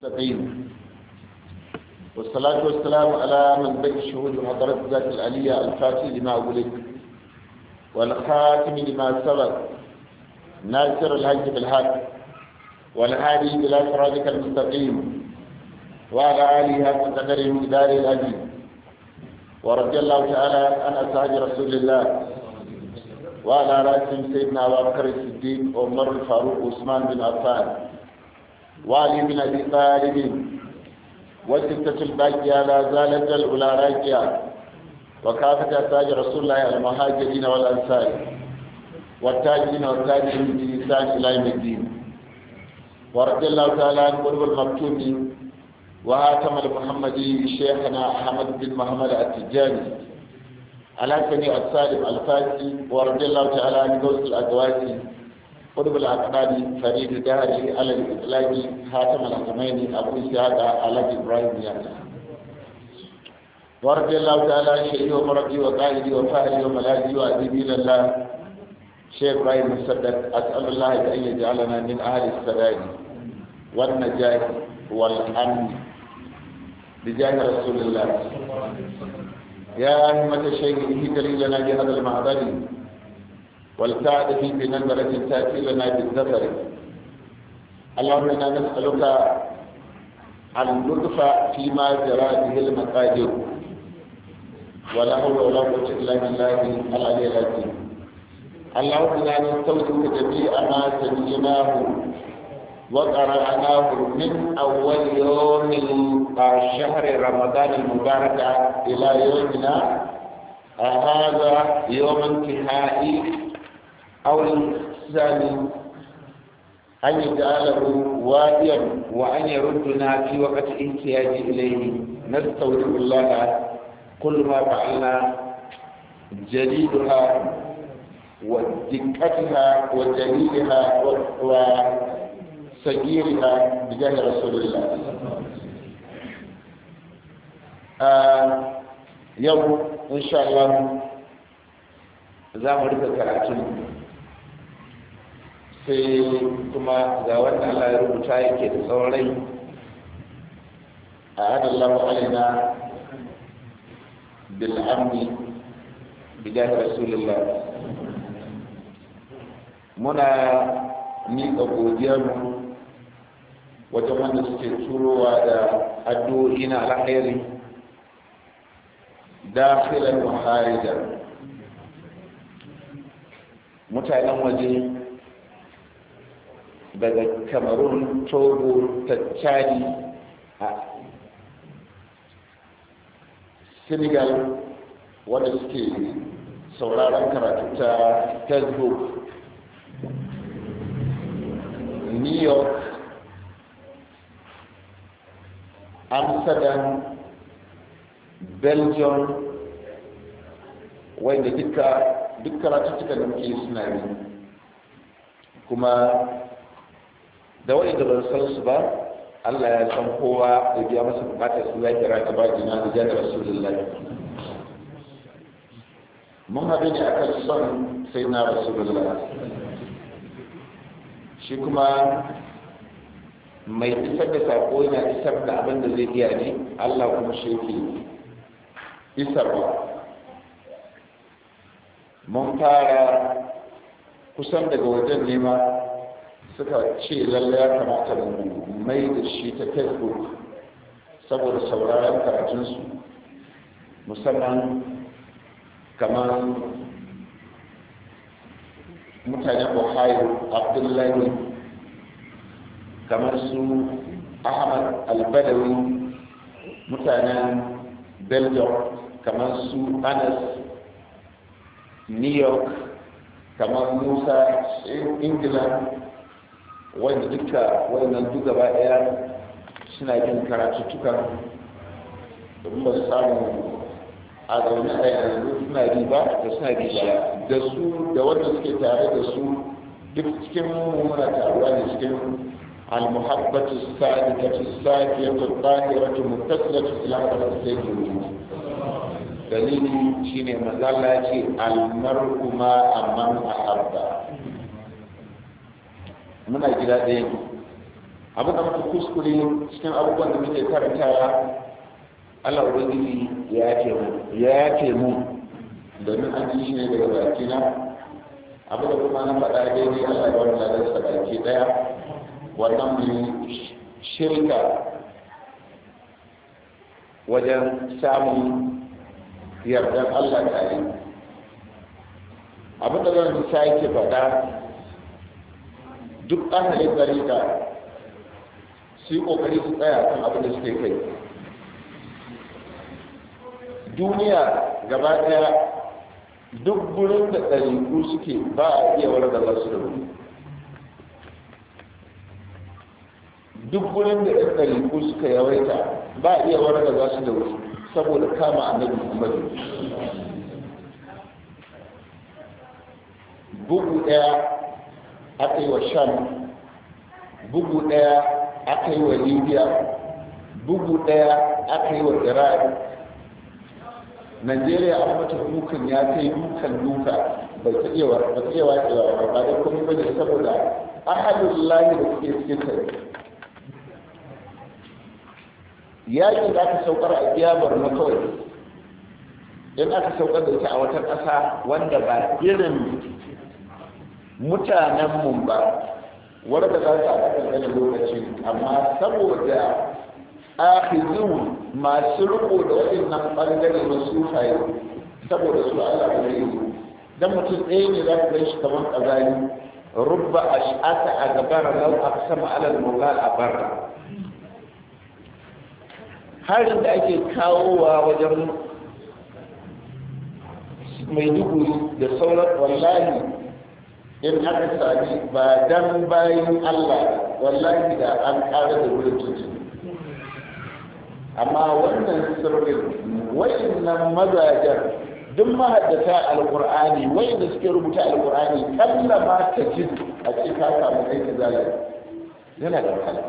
المستقيم والصلاة والسلام على من بين الشهود وحضرة ذات العلية الفاتح لما أولد والخاتم لما سبق ناصر الحج بالحق والهادي إلى صراطك المستقيم وعلى آله حق قدره مقدار العظيم ورضي الله تعالى عن أصحاب رسول الله وعلى رأسهم سيدنا أبو بكر الصديق وعمر الفاروق وعثمان بن عفان وعلي بن ابي طالب والستة الباقية لا زالت الأولى راجعة وكافة أتاج رسول الله المهاجرين والأنصار والتاجرين والتاجرين بلسان إلى يوم الدين ورضي الله تعالى عن قرب المكتوم وهاتم المحمدي شيخنا أحمد بن محمد التجاني على سميع السالم الفاسي ورضي الله تعالى عن غوث الأدواسي قرب الأقدام فريد داري على الإطلاق خاتم الحكمين أبو إسحاق على إبراهيم يعني ورضي الله تعالى عن شيخي ومربي وقائدي وفاهلي وملاذي وأديبي لله شيخ إبراهيم مصدق أسأل الله أن يجعلنا من أهل السداد والنجاة والأمن بجاه رسول الله يا أهمة الشيخ اهدري لنا بهذا المعبد والسعد في بنظرة تأتي لنا بالذكر اللهم إنا نسألك اللطف فيما جرى به المقادير ولا حول ولا قوة إلا بالله العلي العظيم اللهم إنا نستودعك جميع ما سمعناه وقرأناه من أول يوم شهر رمضان المبارك إلى يومنا هذا يوم انتهائي أو الثاني أن يجعله واديا وأن يردنا في وقت احتياج إليه نستودع الله كل ما فعلنا جليلها ودقتها وجليلها وصغيرها بجاه رسول الله آه يوم إن شاء الله za mu rufe karatun sai kuma ga wanda Allah ya rubuta yake da tsawon rai a adallahu alaina bil amni bijahi rasulullah muna miƙa godiyarmu wajen wanda suke turowa da addu'o'i na alkhairi dakhilan wa kharijan mutanen waje daga cameroon togo tachadi a senegal wanda suke sauraron karatu ta facebook new york amsterdam belgium wanda duka duk karatuttuka da muke suna yi kuma da wani da ban san su ba Allah ya san kowa da biya masa bukatar su ya kira ta ba jina da jana rasulullah mun haɗu ne akan son sai na rasulullah shi kuma mai isar da sako yana isar da abin da zai iya ne Allah kuma shi ke isarwa mun fara kusan daga wajen nema suka ce lalle ya kamata mu mai da shi ta facebook saboda sauraron karatunsu musamman kamar mutanen ohio abdullahi kamar su ahmad albadawi mutanen belgium kamar su anas new york kamar musa ingila wanda duka wannan duk gaba daya suna yin karatuttukan domin ba su samu a zaune a yanzu suna bi ba da suna bi ba da su da wanda suke tare da su duk cikin muna taruwa ne cikin المحبة السادة الساكية الطاهرة متصلة إلى قصة الوجود dalili shine mazalla ce almar'u ma amman ahabba muna gida ɗaya ne abu da muka kuskure cikin abubuwan da muke karantawa Allah ubangiji ya yace mu ya yace mu domin an ji shi ne daga baki na abu da kuma na faɗa daidai Allah ya bari ladar sa baki daya wannan mu shirka wajen samun yardar Allah tare abu da zan sake faɗa duk ahalin garika su yi ƙoƙari su tsaya kan abin da suke kai duniya gaba ɗaya duk gurin da ɗariku suke ba a iya wargaza su da wuri duk gurin da ɗan ɗariku suka yawaita ba a iya wargaza su da wuri saboda kama annabi muhammadu bugu ɗaya aka yi wa sham bugu ɗaya aka yi wa libya bugu ɗaya aka yi wa iraq najeriya an mata dukan ya kai dukan duka bai ta iya ba ta iya wacewa ba ba da kuma bane saboda ahadun lahi da suke cikin kai yakin da aka saukar a kiyabar na kawai in aka saukar da ita a wata ƙasa wanda ba irin mutanenmu ba wadda za ta a kan lokaci amma saboda akhizun masu riko da waɗannan ɓangare na sufaye saboda su Allah ba zai yi dan mutum ɗaya ne za ka gan shi kamar ƙazani rubba ash'ata a gabara lau aqsama ala al-mughal a barra harin da ake kawowa wajen mai duhu da sauran wallahi in aka sami ba dan bayan Allah wallahi da an ƙara da wurin tuntun amma wannan sirrin wayannan mazajen duk mahaddata alqur'ani wayanda suke rubuta alqur'ani kalla ma ta ji a ce ka samu kai ka zalai yana da wahala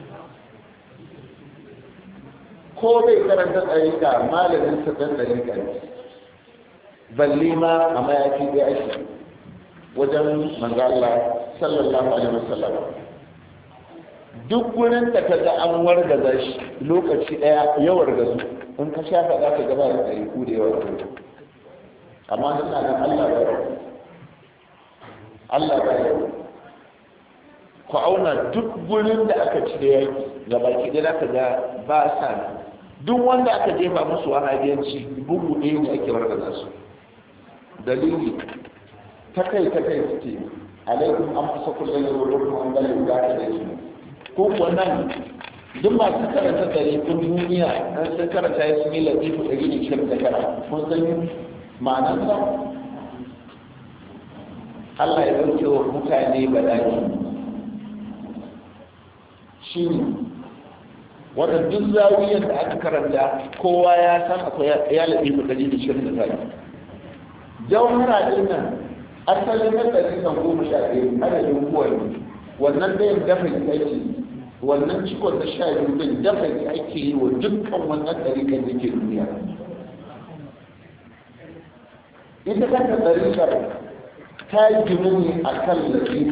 ko bai karanta tsarika malamin sa dan tsarika ne balle ma a mayafi da ake wajen manzo Allah sallallahu alaihi wasallam duk wurin da ka ga an wargaza shi lokaci daya ya wargazu in ka shafa za ka gaba da ɗari ku da yawa da amma suna nan Allah ba ya Allah ba ya ku auna duk wurin da aka ci da yaki ga baki da za ka ga ba sa duk wanda aka jefa musu wahabiyanci bugu ɗaya ne ake wargaza su dalili ta kai ta kai suke alaikum an fasa kullum da wurin an galin da ta da shi ko kuwa nan duk masu karanta tarifin duniya an sun karanta ya sun yi latifu ɗari da shirin da kara mun san ma'anarsa Allah ya ɗauke wa mutane bala'i shi ne wannan duk zawiyar da aka karanta kowa ya san akwai ya latifu ɗari da shirin da kara jawhara ɗin nan asalin na ɗari kan goma sha ɗaya adadin kowane wannan ɗayan dafa aiki wannan cikon na sha biyu din dafa ake yi wa dukkan wannan ɗariƙar da ke duniya ita kanta ɗariƙar ta yi gini a kan lafi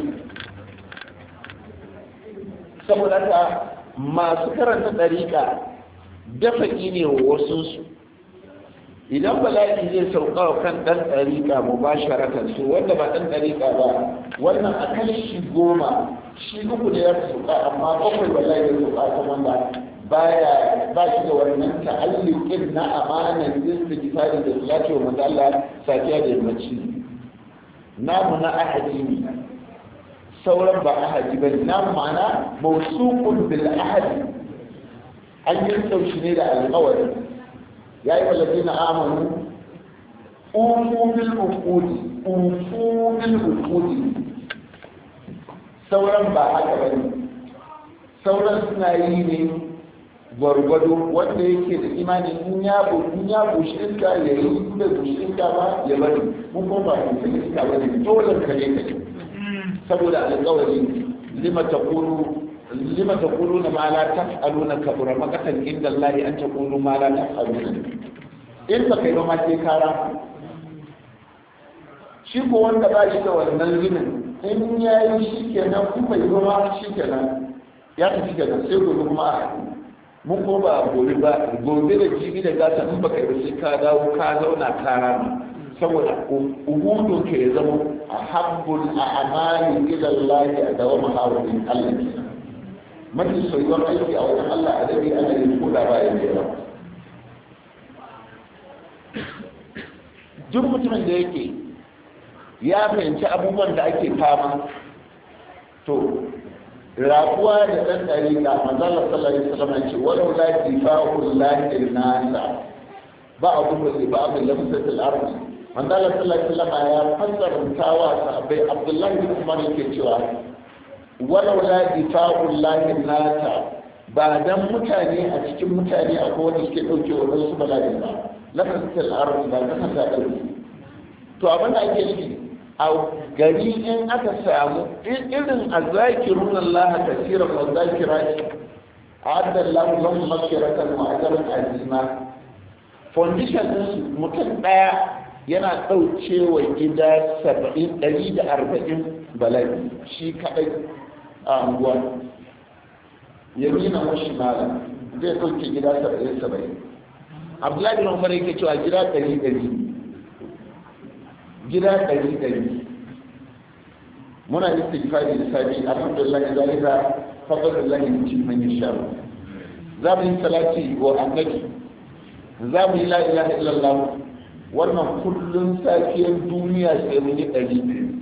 saboda ta masu karanta ɗariƙa dafa ne wa wasunsu idan bala'i zai sauka wa kan ɗan ɗariƙa mu ba sharatan su wanda ba ɗan ɗariƙa ba wannan a kan shi goma shi uku ne ya sauka amma bakwai bala'i ya sauka ta wanda baya ba shi da wannan ta'alliqin na amanan istighfari da salati wa manzo Allah safiya da yammaci namu na ahadi ne sauran ba ahadi ba ne namu ma'ana mawsuqun bil ahadi an yi saushi ne da alƙawari ya yi wallafi na amanu ufu bil uqudi ufu bil uqudi sauran ba haka ba ne sauran suna yi ne gwargwado wanda yake da imani in ya in ya bushe iska ya yi in bai bushe iska ba ya bari mun kuma ba mu san iska ba ne dole ka ne ka saboda alƙawari lima taqulu lima taquluna ma la taf'aluna kabura maqatan inda Allah an taqulu ma la taf'aluna in ba kai ba ma sai kara shi ko wanda ba shi da wannan zinin in ya yi shi kenan kuma yi ba ma shi kenan ya tafi daga sai gobe kuma a mun ko ba gobe ba gobe da jibi da gata in baka yi sai ka dawo ka zauna ka rama saboda ubudun ka ya zama a habbul a amali ila Allah a dawo mahawarin Allah ke mafi soyuwar aiki a wajen Allah a dare ana yin kula bayan da yawa duk mutumin da yake ya fahimci abubuwan da ake fama to rabuwa da ɗan ɗari ga manzala sallallahu alaihi wasallam ce walau la difa'ul lahi nasa ba abu da ba abu lamsatul ardi manzala sallallahu alaihi wasallam ya fassara tawa sahabbai abdullahi bin umar yake cewa walau la difa'ul lahi nasa ba dan mutane a cikin mutane akwai wanda suke dauke wa wasu bala'i ba lamsatul ardi ba kasa ta dauke to abin da ake nufi a gari in aka samu irin a zakirun Allah kasira wa zakirati adda Allah lahum maghfiratan wa ajran azima foundation din mutum daya yana dauke wa gida 70 140 bala'i shi kadai a anguwa yamina wa shimala zai dauke gida 70 70 Abdullahi bin Umar yake cewa gida 100 gida ɗari ɗari muna istighfari da sabi alhamdulillah da zalika fadlullah yuti man yasha za mu yi salati wa annabi za mu yi la ilaha illallah wannan kullun safiyar duniya sai mun yi ɗari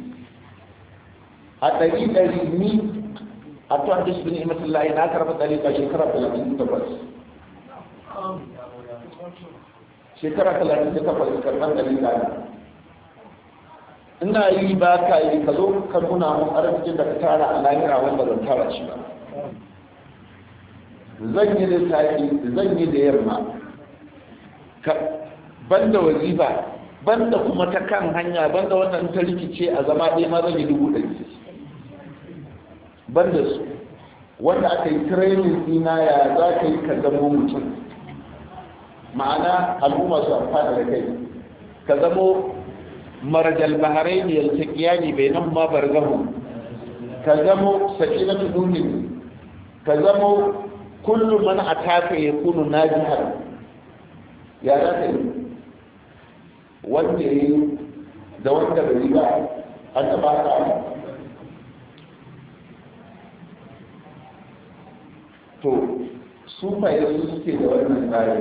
a ɗari ɗari ni a tuwa da shi ni'imatullahi na karɓa ɗari ka shekara talatin da takwas shekara talatin da takwas karɓar ɗari ka ina yi ba ka yi ka zo ka nuna mun arzikin da ka tara a lahira wanda ban tara shi ba zan yi da safi zan yi da yamma banda wazifa banda kuma ta kan hanya banda wannan ta rikice a zama ɗaya ma zan yi dubu ɗari banda su wanda aka yi training ɗina ya za ka yi ka zamo mutum ma'ana al'umma su amfana da kai ka zamo مرج البحرين يلتقيان بينهما برزخ كزمو سكينة نون كزمو كل من أتاك يكون ناجحا يا رجل wanda ya yi da wanda bai yi ba an taɓa ta to su faye su suke da wannan tsarin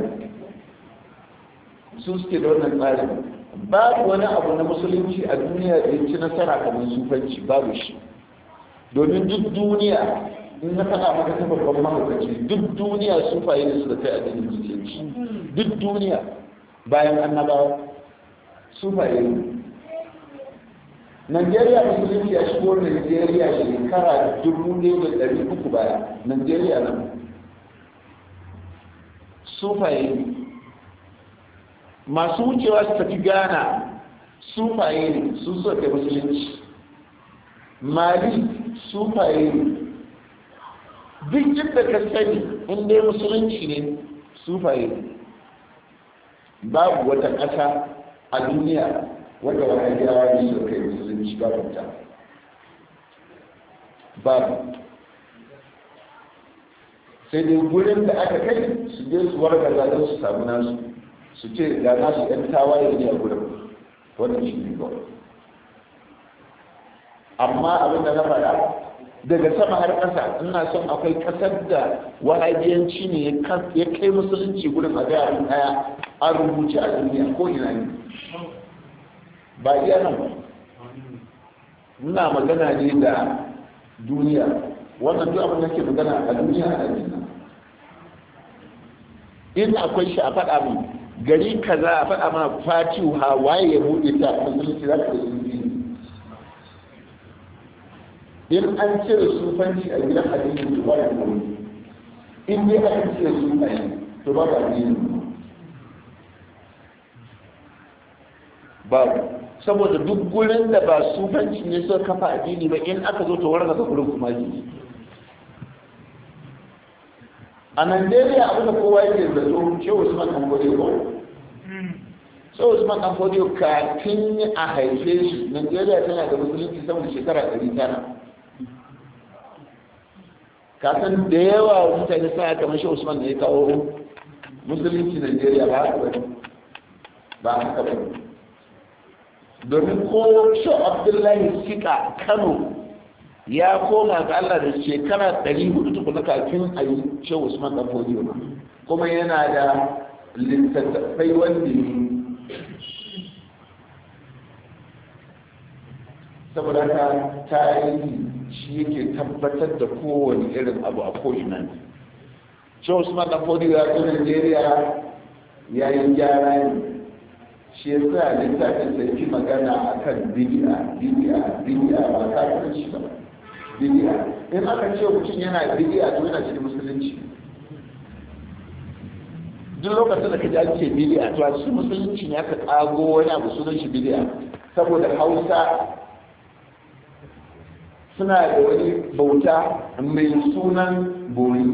su suke da wannan tsarin babu wani abu na musulunci a duniya da ci nasara kamar sufanci babu shi domin duk duniya in na faɗa maka ta babban mahaukaci duk duniya sufaye ne suka kai addinin musulunci duk duniya bayan annabawa sufaye ne Najeriya musulunci ya shigo Najeriya shekara dubu ɗaya da ɗari uku baya Najeriya nan sufaye ne masu wucewa su tafi ghana sufaye ne su suka kai musulunci mali sufaye ne duk inda ka sani in dai musulunci ne sufaye ne babu wata ƙasa a duniya wadda wani yawa ne suka kai musulunci babu ta babu sai dai gurin da aka kai su je su wargaza don su samu nasu su ce da nasu ɗan tawaye ne a gudun wannan shi ne kawai amma abin da na faɗa daga sama har ƙasa ina son akwai ƙasar da wahabiyanci ne ya kai musulunci gudun a gaya abin ɗaya a rubuce a duniya ko ina ne ba iya nan ba muna magana ne da duniya wannan duk abin da ke magana a duniya a duniya in akwai shi a faɗa mu gari kaza a faɗa mana fatihu ha waye ya buɗe ta musulunci za ka da sun in an cire sufanci a gidan addinin su ba da kuma in dai aka cire sufanci to ba ba addini babu saboda duk gurin da ba sufanci ne suka kafa addini ba in aka zo to warga ka gurin kuma ji a Najeriya abin da kowa yake zato ce Usman dan Fodiyo ko so Usman dan Fodiyo kafin a haife shi Najeriya tana da musulunci sama da shekara ɗari tara kasan da yawa mutane sa kamar shi usman da ya kawo musulunci najeriya ba haka bane ba haka bane domin ko shi abdullahi sika kano ya koma ga allah da shekara 400 tukuna kafin a yi shi usman dan fodiyo kuma yana da littattafai wanda ne saboda haka tarihi shi yake tabbatar da kowane irin abu a ko'ina ne shi usman da fodi ya zo nigeria ya yi gyara ne shi ya sa littafin da fi magana a kan bidiya bidiya bidiya ba kafin shi ba bidiya in aka ce mutum yana bidiya to yana cikin musulunci duk lokacin da ka ji an ce bidiya to a cikin musulunci ne aka kago wani abu sunan shi bidiya saboda hausa suna da wani bauta mai sunan bori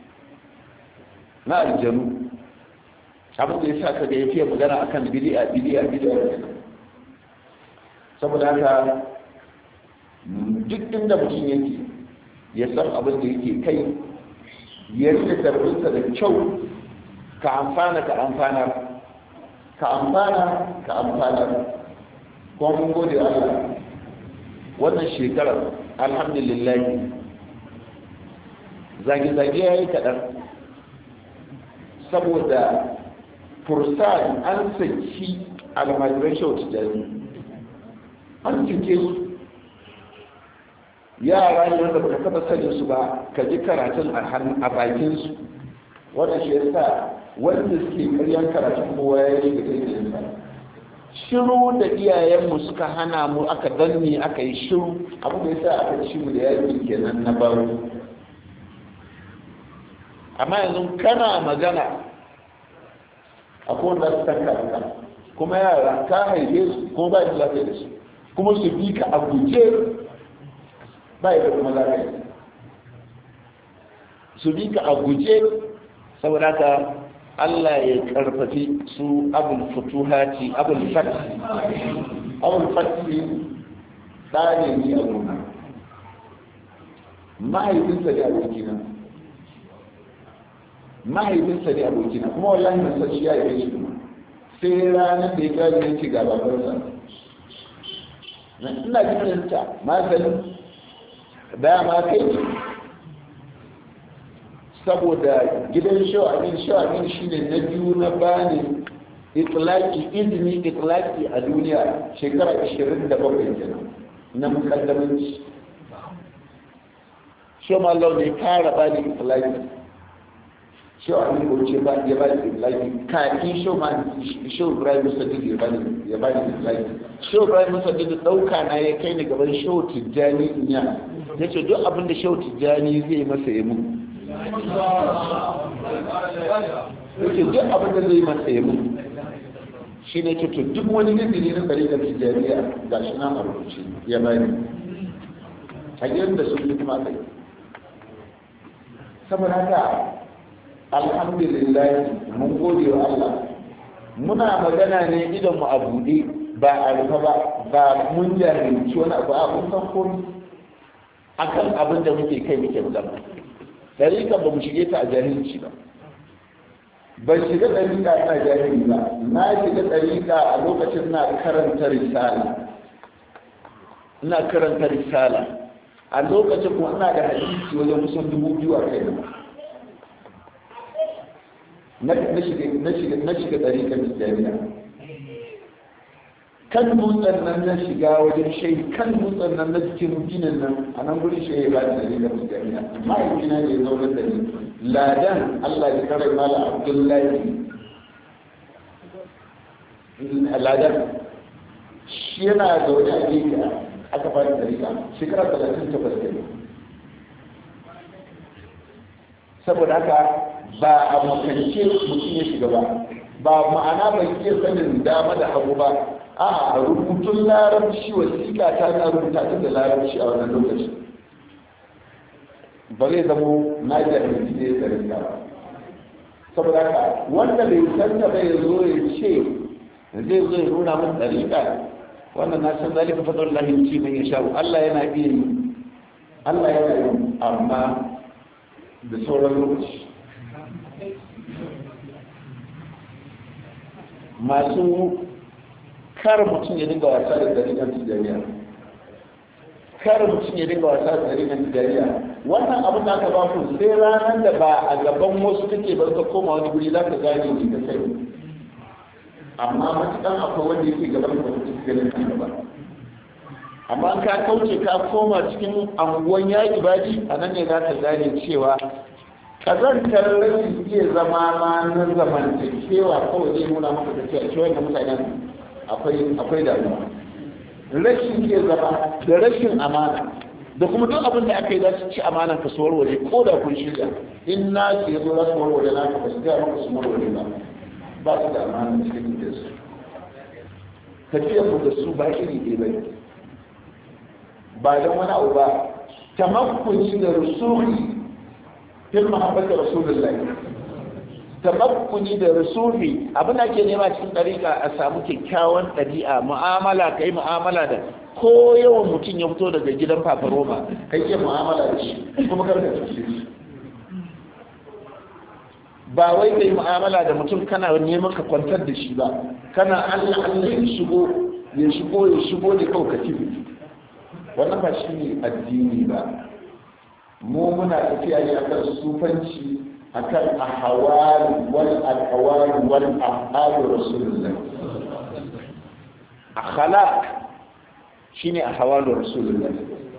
na aljanu abin da ya sa kaga ya fiye magana akan bidi'a bidi'a bidi'a saboda haka duk inda mutum yake ya san abin da yake kai ya rike tarbinsa da kyau ka amfana ka amfana ka amfana ka amfana kuma mun gode Allah wannan shekarar alhamdulillah zage-zage ya yi kaɗan saboda fursan an saki almajiran shautu jami an cike su yara ne wanda baka taba sanin su ba ka ji karatun a bakinsu wannan shi yasa wanda suke karyan karatun kowa ya yi da kai shiru da iyayenmu suka hana mu aka danne aka yi shiru abu da yasa aka ci mu da yaki kenan na baro amma yanzu kana magana a wanda su tanka ka kuma yara ka haife su kuma ba da lafiya da su kuma su bi ka a guje ba da kuma lafiya su bi ka a guje saboda ka Allah ya karfafi su abul futuhati abul fatih abul fatih tsare ni a gona mahaifinsa ne abokina mahaifinsa ne abokina kuma wallahi na san shi ya yi shi kuma sai ranar da ya gani ya ci gaba barsa ina jikinta maganin da ma kai saboda gidan sha'amin sha'amin shi ne na biyu na bani itlaki izini itlaki a duniya shekara 27 kenan na mukaddamanci shi ma Allah ne fara bani itlaki sha'amin ko ce ba ya bani itlaki kafin shi ma shi Ibrahim Sadiq ya bani ya bani itlaki shi Ibrahim Sadiq dauka na ya kai ni gaban Shehu Tijjani inya yace duk abin da Shehu Tijjani zai masa ya mun yake duk abin da zai masa yi mun shi ne ke duk wani izini na tsari da tijjaniya ga shi na marubuci ya bani a da su yi kuma kai saboda haka alhamdulillah mun gode wa Allah muna magana ne idan mu a buɗe ba a rufe ba ba mun jahilci wani abu a kun san komi akan abin da muke kai muke magana ɗariƙa ba mu shige ta a jahilci ba ban shiga ɗariƙa ina jahili ba na shiga ɗariƙa a lokacin na karanta risala ina karanta risala a lokacin kuma ina da hadisi wajen kusan dubu biyu a kai na shiga ɗariƙa jami'a kan dutsen nan na shiga wajen shai kan dutsen nan na cikin ginin nan a nan gurin shai ba da dalilin da jami'a mahaifina ne zaunar da ni ladan allah ya kare mala abdullahi ladan shi yana zaune a gefe aka fara dalila shekara talatin takwas da ne saboda haka ba a makance mutum ya shiga ba ba ma'ana bai iya sanin dama da hagu ba a rubutun larabci wasiƙa ta na rubuta ta da larabci a wannan lokaci ba zai zamo na jahilci ne da rinka ba saboda haka wanda bai san da bai zo ya ce zai zo ya nuna min ɗariƙa wannan na san zalika fadar lahin ci mai sha Allah yana iya yi Allah yana yi amma da sauran lokaci masu kar mutum ya dinga wasa da dariƙar tijariya kar mutum ya dinga wasa da dariƙar tijariya wannan abin da aka ba ku sai ranar da ba a gaban wasu kake ba ka koma wani guri za ka gane ne ka sai amma matuƙan akwai wanda yake gaban da wata ganin kan gaba amma ka kauce ka koma cikin anguwan ya ibadi a nan ne za ka gane cewa kazantar rashin iya zama ma na zamantakewa kawai zai nuna maka da cewa cewa da mutanen akwai damuwa rashin iya zama da rashin amana da kuma duk abin da aka yi za su ci amana ka su warware ko da kun shirya in na su yazo za su warware na ka ba su gaya maka su warware ba ba su da amana cikin da su tafiyar mu da su ba iri ɗaya ba ba don wani abu ba tamakkuni da rusuli fil mahabbati rasulullahi tamakkuni da rusuli abin da ke nema cikin dariƙa a samu kyakkyawan ɗabi'a mu'amala kai mu'amala da ko yawan mutum ya fito daga gidan fafaroma kai ke mu'amala da shi kuma karka cuce shi ba wai kai mu'amala da mutum kana neman ka kwantar da shi ba kana Allah Allah ya shigo ya shigo ya shigo da kawai ka tibi wannan ba shi ne addini ba mu muna tafiya ne akan sufanci akan ahawal wal aqwal wal af'al rasulullah akhlaq shine ahwal rasulullah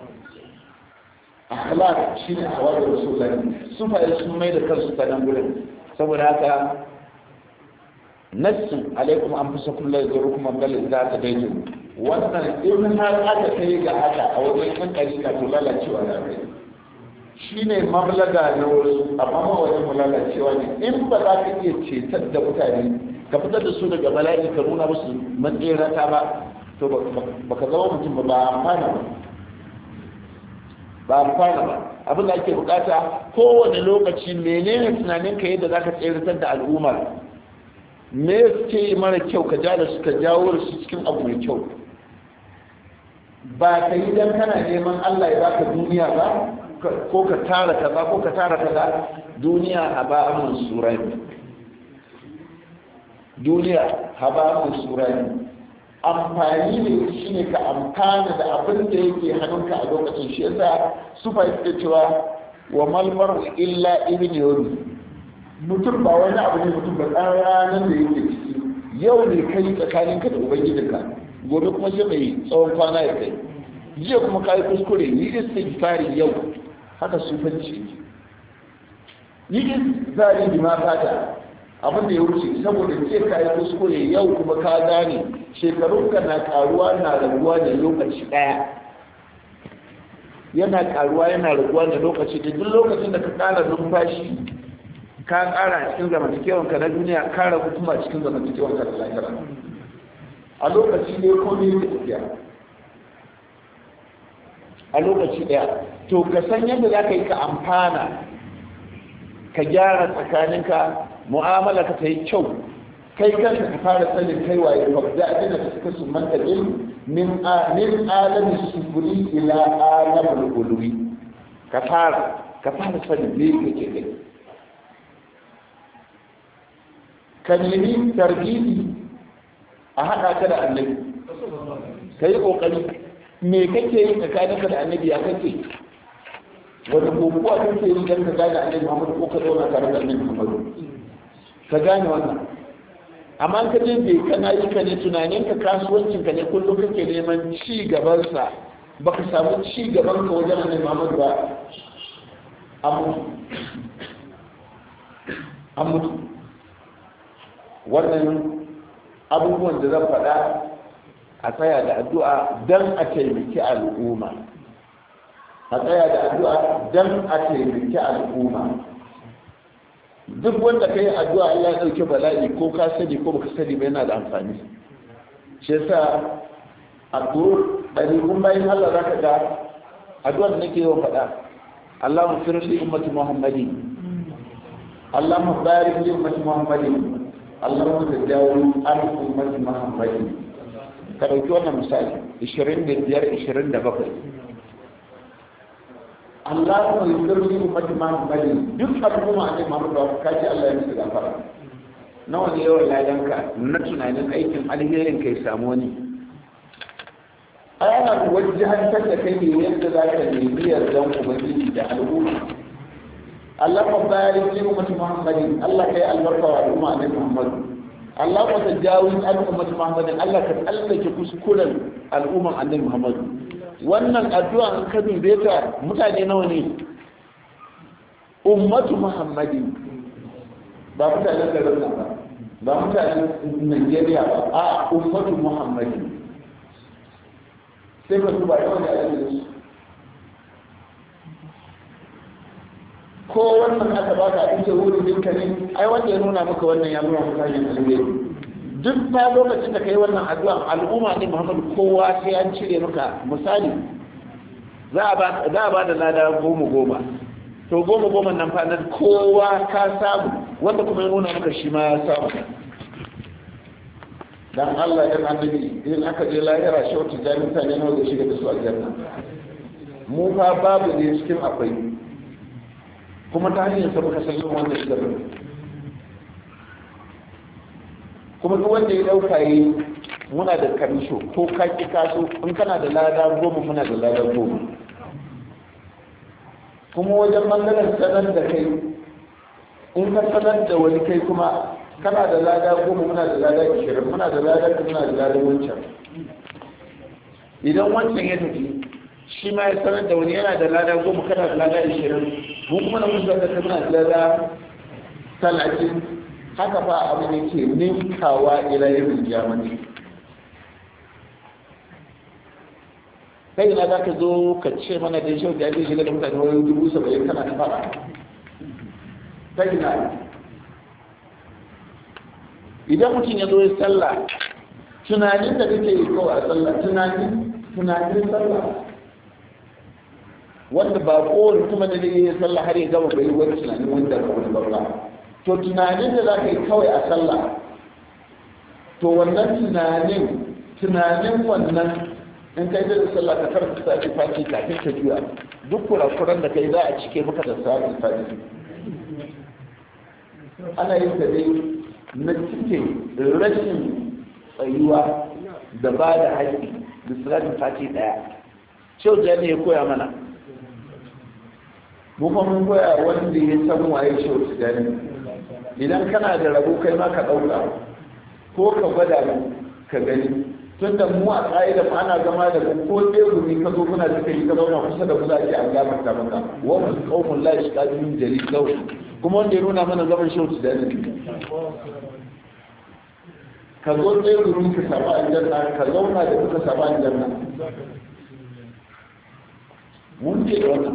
akhlaq shine ahwal rasulullah sufa sun mai da kansu ta nan gurin saboda haka nassu alaikum anfusakum la yadurukum man dalla idza tadaytum wannan in har aka kai ga haka a wajen kan ɗarika to lalacewa da kai shi ne mablaga na wasu amma ma wajen mu lalacewa ne in ba za ka iya cetar da mutane ka fitar da su daga bala'i ka nuna musu matserata ba to ba ka zama mutum ba ba amfana ba ba amfana ba abin da ake bukata kowane lokaci menene tunanin ka yadda za ka tseratar da al'umma me suke mara kyau ka ja da su ka jawo da su cikin abu mai kyau ba ka yi don kana neman Allah ya baka duniya ba ko ka tara kaza ko ka tara kaza duniya haba amun surani duniya haba amun surani amfani ne shine ka amfana da abin da yake hannunka a lokacin shi yasa su fa yake cewa wa malmar illa ibn yawmi mutum ba wani abu ne mutum ba ɗan ranar da yake ciki yau ne kai tsakaninka da ubangijinka gobe kuma sai mai tsawon kwana ya kai jiya kuma kayi kuskure yi istighfari yau haka sufanci yi istighfari bi ma fata abin da ya wuce saboda jiya kayi kuskure yau kuma ka gane shekarunka na karuwa na raguwa da lokaci daya yana karuwa yana raguwa da lokaci da duk lokacin da ka kara numfashi ka kara cikin zamantakewanka na duniya ka ragu kuma cikin zamantakewanka da lahira a lokaci ne ko ne da tafiya a lokaci daya to ka san yadda za ka yi ka amfana ka gyara tsakaninka mu'amala ka ta yi kyau kai kanka ka fara sanin kai waye ba da adina ka suka su manta din min a min alami sufuri ila alamul ulwi ka fara ka fara sanin me kake kai ka nemi tarbiyi a haɗa ka da annabi ka yi ƙoƙari me kake yi tsakaninka da annabi ya kake wata kokuwa kake yi don ka gane annabi muhammadu ko ka zauna tare da annabi muhammadu ka gane wannan amma ka je bai kana yi ka ne tunaninka kasuwancinka ne kullum kake neman ci gabansa ba ka samu ci gaban ka wajen annabi muhammadu ba an mutu an mutu wannan abubuwan da zan faɗa a tsaya da addu'a don a taimaki al'umma a tsaya da addu'a don a taimaki al'umma duk wanda ka yi addu'a Allah ya ɗauke bala'i ko ka sani ko baka sani ba yana da amfani shi yasa a turu ɗariƙun bayan Allah za ka ga addu'a da nake yawan faɗa Allahumma firli ummati Muhammadin Allahumma barik li ummati Muhammadin Allahumma tajawu an ummati Muhammadin ka dauki wannan misali 25 27 Allah ya zurfi ummati Muhammadin duk al'umma ne Muhammad da kaji Allah ya musu gafara nawa ne yawan ladanka na tunanin aikin alherin kai samu wani ana wajen da kai ne yadda za ka nemi yardan ubangiji da al'umma Allah ma bayan fi ummati Muhammadin Allah kai albarka wa al'umma ne Muhammad Allah ma tajawiz al'ummati Muhammadin Allah ka tsallake kuskuren al'umman annabi Muhammad wannan addu'a an ka dube ta mutane nawa ne ummatu Muhammadin ba mutanen garin nan ba ba mutanen Najeriya ba a ummatu Muhammadin sai ka duba yawan da ake su ko wannan aka baka a cikin wurin dinka ne ai wanda ya nuna maka wannan ya nuna maka hanyar alheri duk ta lokacin da kai wannan addu'a al'umma ne Muhammadu kowa sai an cire maka misali za a ba za a ba da lada goma goma to goma goma nan fa nan kowa ka samu wanda kuma ya nuna maka shi ma ya samu dan Allah ya annabi in aka je lahira shi wata jami'a ne nawa zai shiga da su aljanna mu fa babu ne cikin akwai kuma ta hanyar sa muka san yin wannan shirin kuma duk wanda ya dauka yi muna da kamisho ko ka ki kaso in kana da lada goma muna da lada goma kuma wajen bangaren sanar da kai in ka sanar da wani kai kuma kana da lada goma muna da lada ishirin muna da lada muna da lada wancan idan wancan ya tafi shi ma ya sanar da wani yana da lada goma kana da lada ishirin mu kuma na musu da muna da lada talatin haka fa abu ne ke ninkawa ila yin jamani kai na za ka zo ka ce mana da shi da ya shiga da mutane wani dubu saba'in kana ta fara kai na idan mutum ya zo ya sallah tunanin da kake yi kawai a sallah tunanin tunanin sallah wanda ba kowane kuma da zai yi sallah har ya gama bai wani tunanin wanda ba wani babba to tunanin da za ka yi kawai a sallah to wannan tunanin tunanin wannan in kai da sallah ka karanta sati fati kafin ka juya duk kurakuran da kai za a cike maka da sati fati ana yin ta dai na cike rashin tsayuwa da ba da haƙƙi da salatin fati ɗaya shau ne ya koya mana mu kuma mun koya wanda ya san waye shau tijani idan kana da rabo kai ma ka ɗauka ko ka gwada ka gani tun da mu a ƙa'ida ma ana zama da ko tsegumi ka zo kuna suka yi ka zauna kusa da kusa ake an gafarta maka wa mu qaumun la yashqadu min jalil law kuma wanda ya nuna mana zaman shau tijani ka zo tsegumi ka samu aljanna ka zauna da kuka samu aljanna mun ce da wannan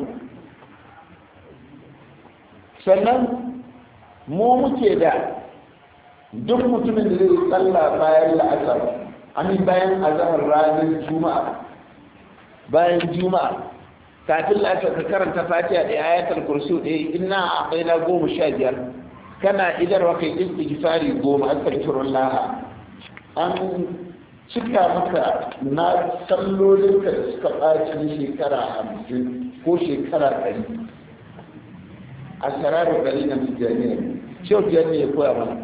sannan mu muke da duk mutumin da zai tsalla bayan la'asar amin bayan azahar ranar juma'a bayan juma'a kafin la'asar ka karanta fatiha da ayatul kursi ɗaya ina a baina goma sha biyar kana idarwa kai istighfari goma astaghfirullah an cika maka na sallolinka da suka ɓaci shekara hamsin ko shekara ɗari a sararin gari na tijjaniya shau ne ya koya mana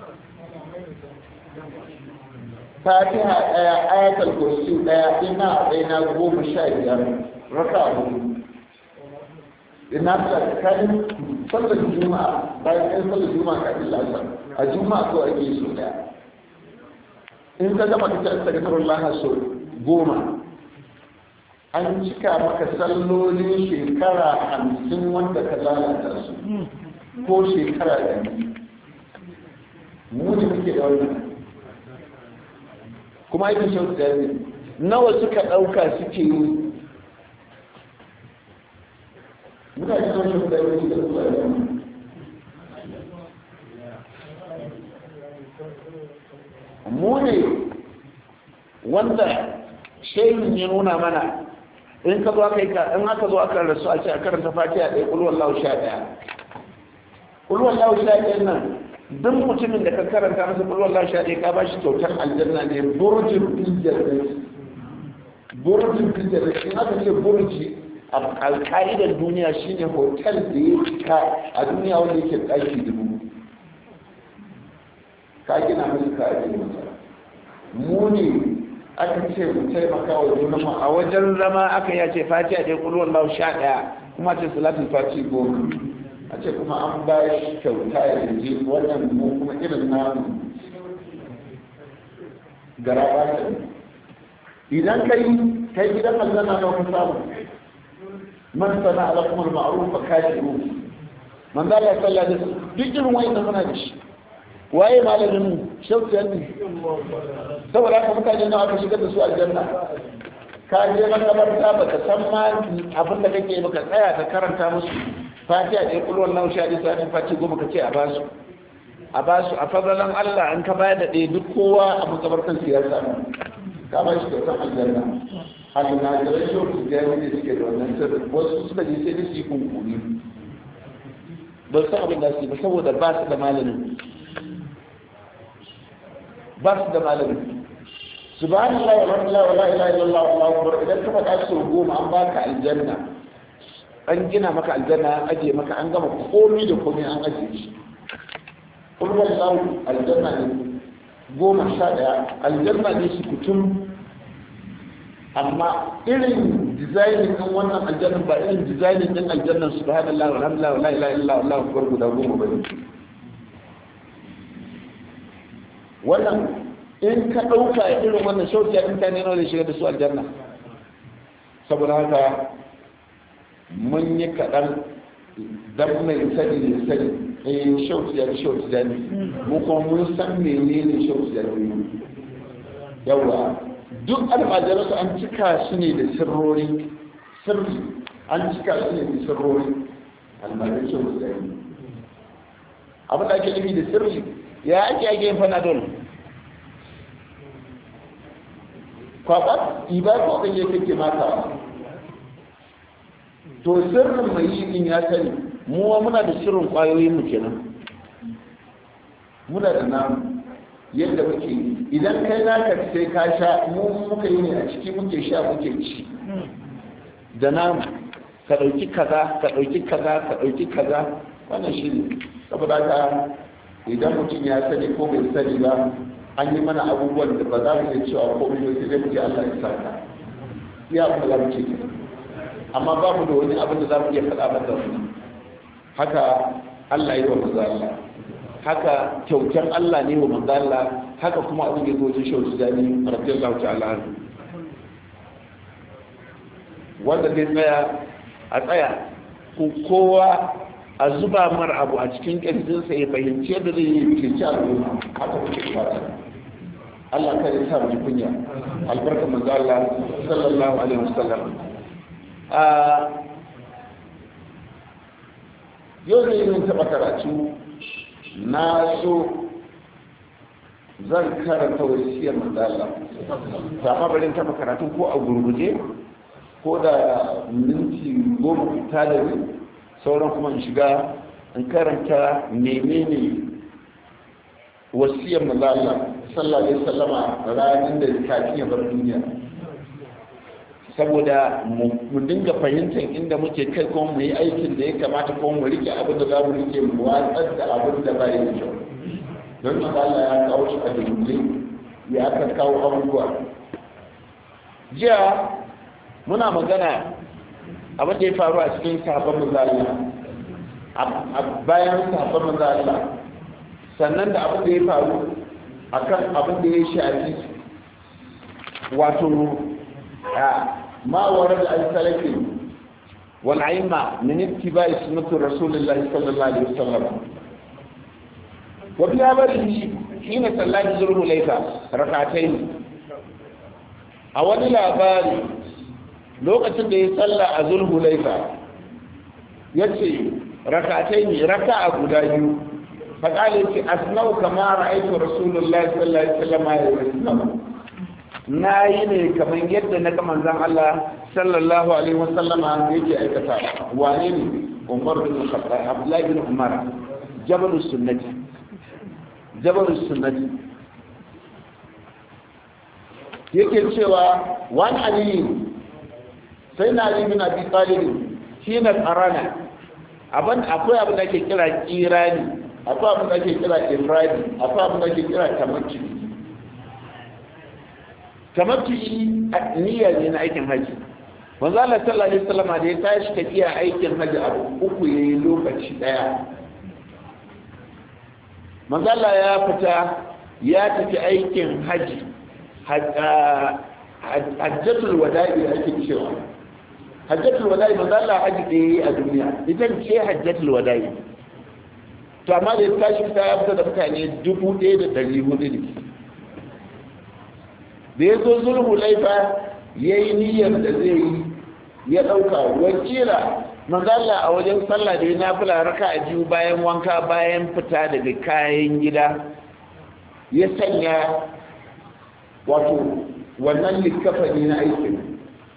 fatiha ɗaya ayatul kursi ɗaya ina ɗaya goma sha biyar raka hudu ina tsakanin sallar juma'a bayan ɗan sallar juma'a kafin lasar a juma'a ko ake so ɗaya in ka gama ka ta tsakanin lana so goma an cika maka sallolin shekara hamsin wanda ka lalata su ko shekara ɗari mu ne muke da wannan kuma aikin shautu da nawa suka ɗauka suke yi mutane sun shautu da yi da zuwa da mu ne wanda shehin ya nuna mana in ka zo aka yi ka in aka zo aka rasu a ce a karanta fatiha ɗaya ƙulwar lau sha ɗaya ƙulwar lau sha ɗaya nan duk mutumin da ka karanta masa ƙulwar lau sha ɗaya ka ba shi kyautar aljanna ne burjin fijar da burjin fijar da in aka ce burji alƙa'idar duniya shine hotel da ya cika a duniya wanda yake ɗaki dubu ka gina musu ka ajiye masa mu ne aka ce mu taimaka wa junanmu a wajen zama aka yace fati a dai kulwar lau sha ɗaya kuma ce salatin fati goma a ce kuma an ba shi kyauta ya je wannan mu kuma irin namu gara ba ta idan kai kai gidan aljanna na wani samu man sana ala kuma ma'ruf fa kashiru man da Allah sallallahu alaihi wasallam duk irin wayan muna da shi waye malamin mu shaukiyan ne saboda haka mutane nawa aka shigar da su aljanna ka je makabarta baka san ma abin da kake baka tsaya ka karanta musu fatiha da kullu wallahu sha da sai fati goma kace a basu a basu a fadalan Allah an ka bayar da ɗaya duk kowa a makabartan siyasa ka ba shi kyautar aljanna almajirai yau su gani ne suke da wannan sirri wasu suka je sai da su yi kunkuri ba su abin da su ba saboda ba su da malamin ba su da malamin subhanallah walhamdulillah wala ilaha illallah wallahu akbar idan ka faɗa su goma an baka aljanna an gina maka aljanna an ajiye maka an gama komai da komai an ajiye shi kullu wallahu aljanna ne goma sha ɗaya aljanna ne su kutum amma irin dizainin ɗin wannan aljannan ba irin dizainin ɗin aljannan subhanallah walhamdulillah wala ilaha illallah wallahu akbar guda goma bane wannan in ka ɗauka irin wannan shauki a mutane nawa da shiga da su aljanna saboda haka mun yi kaɗan dan mai sani ne sani eh shauki ya shauki da ne mu kuma mun san menene shauki da ne yawa duk almajiransu an cika su ne da sirrori sirri an cika su ne da sirrori almajiran shauki da ne abin da ake nufi da sirri ya ake ake yin fanadol kwakwat iba ko kan yake kake mata to sirrin mai yi din ya sani mu muna da sirrin kwayoyin mu kenan muna da namu yadda muke idan kai naka sai ka sha mu muka yi ne a ciki muke sha muke ci da namu ka ɗauki kaza ka ɗauki kaza ka ɗauki kaza wannan shi ne saboda ka idan mutum ya sani ko bai sani ba an yi mana abubuwan da ba za mu iya cewa ko mai sai dai mu ce Allah ya saka ya abin da za mu ce amma ba mu da wani abin da za mu iya faɗa masa haka Allah yi wa manzo Allah haka kyautar Allah ne wa manzo Allah haka kuma abin da zo shi shi dani radiyallahu ta'ala wanda zai tsaya a tsaya ko kowa a zuba mar abu a cikin ƙirjinsa ya fahimci yadda zai yi kirci al'umma haka kuke fata Allah kare sa mu kunya albarka manzo Allah sallallahu alaihi wasallam a yau ne yin taɓa karatu na so zan karanta wasiyar manzo Allah ta bari taɓa karatu ko a gurguje ko da minti goma fita da ni sauran kuma in shiga in karanta menene wasiyar manzo Allah sallallahu alaihi wasallama ranar da kafin ya bar duniya saboda mu dinga fahimtar inda muke kai kuma mu yi aikin da ya kamata kuma mu rike abin da za mu rike mu watsar da abin da ba da kyau don manzo Allah ya kawo shi a dunkule ya aka kawo abubuwa jiya muna magana abin da ya faru a cikin sahabban manzo a bayan sahabban manzo Allah sannan da abin da ya faru akan abin da ya shafi wato ma warad al-salafi wal aima min ittiba'i sunnati rasulillah sallallahu alaihi wasallam wa bi amrihi hina sallati zurhu laysa rak'atayn a wani labari lokacin da ya salla a zulhu laifa ya ce rakatai ne raka a guda biyu faƙali ce asnau kama ra'aitu rasulullahi sallallahu alaihi wasallam ya yi na yi ne kamar yadda na ga zan Allah sallallahu alaihi wasallam yake aikata wane ne Umar bin Khattab Abdullahi bin Umar jabalus sunnati jabalus sunnati yake cewa wani aliyu sai na ali bin abi talib shi na tsarana abin akwai abin da ake kira kirani akwai abin da ake kira ifradi akwai abin da ake kira tamattu tamattu niyya ne na aikin haji manzo Allah sallallahu alaihi wasallam da ya tashi tafiya aikin haji abu uku yayi lokaci daya manzo Allah ya fita ya tafi aikin haji hajjatul wada'i ake cewa hajjatul wada'i manzo Allah haji da yayi a duniya ita ce hajjatul wada'i to amma da ya tashi fita ya fita da mutane dubu ɗaya da ɗari hudu ne da ya zo zulhu laifa ya yi niyyar da zai yi ya ɗauka wakila manzala a wajen sallah da ya nafila raka a biyu bayan wanka bayan fita daga kayan gida ya sanya wato wannan likafani na aikin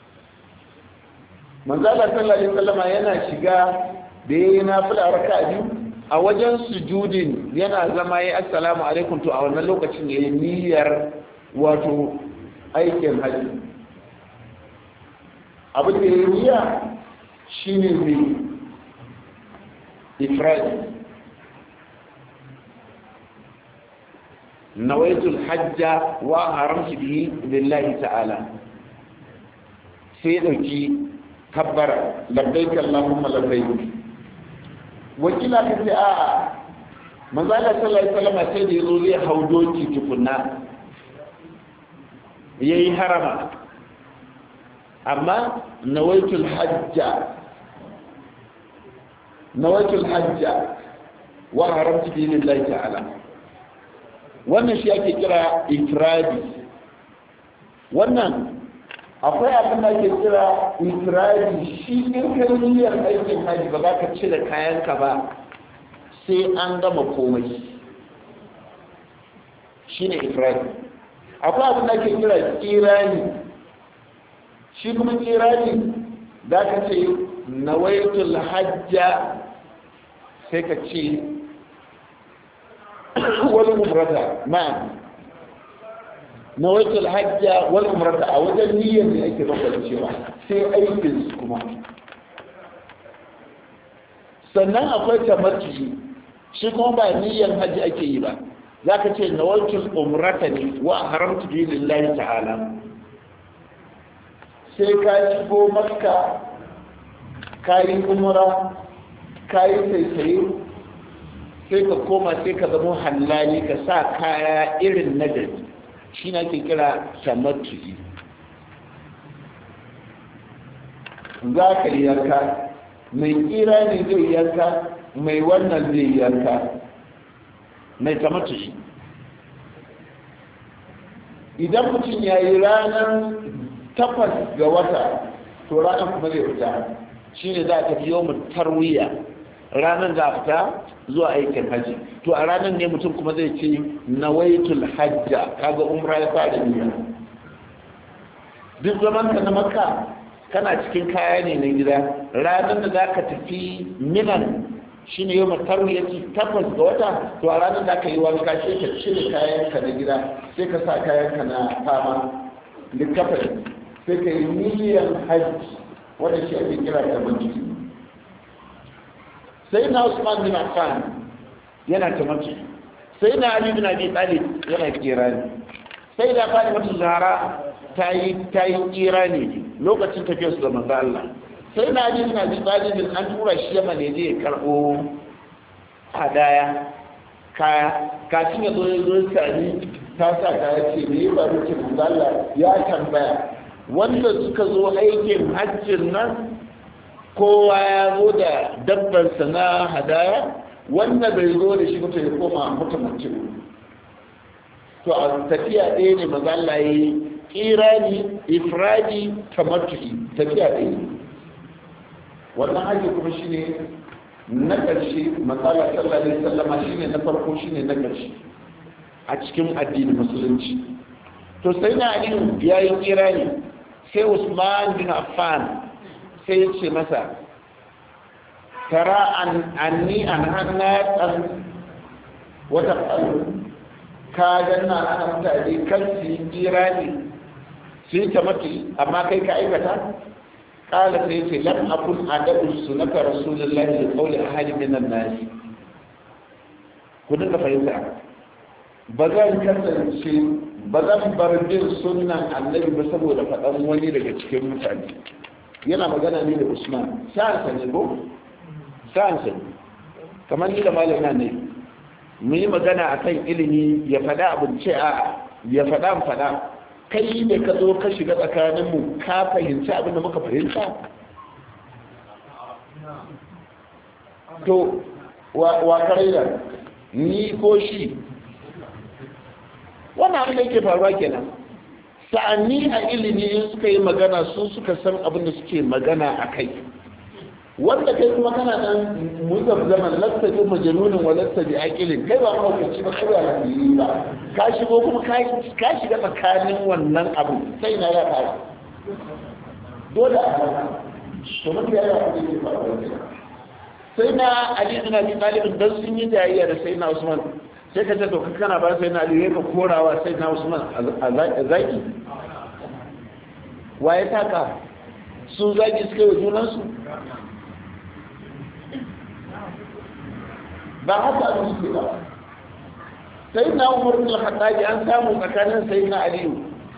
manzala sallallahu alaihi wasallama yana shiga da ya yi nafila raka a biyu a wajen sujudin yana zama ya assalamu alaikum to a wannan lokacin ya yi niyyar wato aikin hajji abin da ya yi niyya shi ne mai ifradi nawaitul hajja wa haramci bihi lillahi ta'ala sai dauki kabbara labbaik allahumma labbaik wakila ka ce a'a manzala sallallahu alaihi wasallam sai da yazo zai hau doki tukunna yayi harama amma nawaitul hajja nawaitul hajja wa haramtu bi lillahi ta'ala wannan shi ake kira ifradi wannan akwai abin da ake kira ifradi shi in kai niyyar aikin haji ba za ka cire kayanka ba sai an gama komai shi ne ifradi akwai abin da ake kira kirani shi kuma kirani za ka ce nawaitul hajja sai ka ce wani umrata ma'am nawaitul hajja wal umrata a wajen niyyar da ake bambanta cewa sai aikin su kuma sannan akwai tamattu shi kuma ba niyyar hajji ake yi ba za ka ce nawaitul umrata ne wa haramtu bi lillahi ta'ala sai ka shigo makka ka yi umra ka yi saisaye sai ka koma sai ka zama hallali ka sa kaya irin na gari shi na ke kira tamattu'i za ka yi yanka mai kira ne zai yanka mai wannan zai yanka mai tamattu'i idan mutum ya yi ranar takwas ga wata to ranar kuma zai fita shi ne za a tafi yau tarwiya ranar za a fita zuwa aikin hajji to a ranar ne mutum kuma zai ce nawaitul hajja kaga umra ya fara niyya duk zaman ka na makka kana cikin kaya ne na gida ranar da za ka tafi minan shi ne yau matarwiyarci takwas ga wata to a ranar da ka yi wanka sai ka cire kayanka na gida sai ka sa kayanka na fama likafin sai ka yi niyyar hajji wanda shi ake kira da manci sai na usman bin affan yana tamattu sai na ali bin abi talib yana kirani sai da fadi mata zahara ta yi ta yi kirani lokacin tafiyar su da manzo Allah sai na ali bin abi talib an tura shi yamma ne zai karbo hadaya kaya kafin ya zo ya zo sani ta sa kaya ce me ya faru ce manzo Allah ya tambaya wanda suka zo aikin hajjin nan kowa ya zo da dabbarsa na hadaya wanda bai zo da shi mutu ya koma mutumacin to a tafiya ɗaya ne maza Allah ya yi kirani ifradi tamattu'i tafiya ɗaya ne wannan hajji kuma shine na ƙarshe matsala sallallahu alaihi wasallama shine na farko shine na ƙarshe a cikin addinin musulunci to sai na aliyu ya yi kirani sai usman bin affan sai ya ce masa tara anni an hannatan wata ƙalu ka ganna ana mutane kan su yi kirani su yi tamaki amma kai ka aikata kala sai ce lam akun adabu sunaka rasulullahi li qawli ahadi min an-nas ku dinga fahimta ba zan kasance ba zan bar bin sunnan annabi ba saboda faɗan wani daga cikin mutane yana magana ne da usman sa'ansa ne ko sa'ansa ne kamar ni da malama ne mu yi magana akan ilimi ya faɗa abin ce a ya faɗa faɗa kai ne ka zo ka shiga tsakaninmu ka fahimci abin da muka fahimta to wa karaira ni ko shi wannan abin da yake faruwa kenan sa'anni a ilimi suka yi magana su suka san abin da suke magana a kai wanda kai kuma kana nan muzab zaman lasta bi majnunin wa lasta bi aqilin kai ba mahaukaci ba kai ba lafiyi ba ka shigo kuma ka shiga tsakanin wannan abu sai na ya fara dole a to mun ya ya kudi ke faruwa sai na ali ibn abi talib dan sun yi jayayya da sai na usman sai ka ce to kana ba sai na ali ka korawa sai na usman a zaki waye taka su zaki suka yi junansu ba haka abin suke ba sai na umar bin al an samu tsakanin sai na aliyu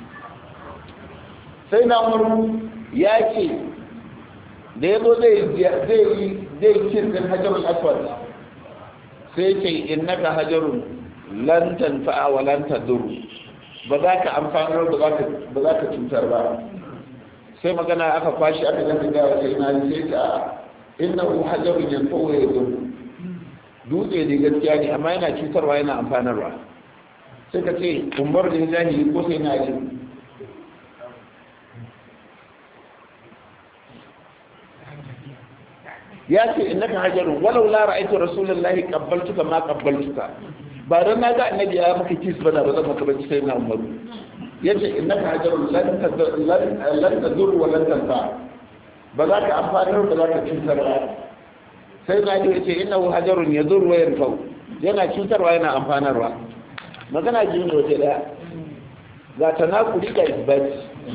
sai na umar ya ce da ya zo zai yi zai kirkin hajarun aswad sai ce innaka hajarun lan tanfa'a wa lan tadur ba za ka amfanar ba za ka cutar ba sai magana aka kwashi aka ganta gawa sai na sai ta innahu hajarun yanfa'u wa yadur dutse ne gaskiya ne amma yana cutarwa yana amfanarwa sai ka ce umar da jahili ko sai na yi ya ce in naka hajarun walau la ra'aytu rasulullahi qabbaltuka ma qabbaltuka ba dan na ga annabi ya maka kis ba da ba zan maka bace sai na umaru yace in naka hajarun lan lan tadur wa lan tanfa ba za ka amfanar ba za ka cutar ba sai na ji ce innahu hajarun yadur wa yanfau yana cutarwa yana amfanarwa magana ji ne waje daya ga tanakuri ga isbat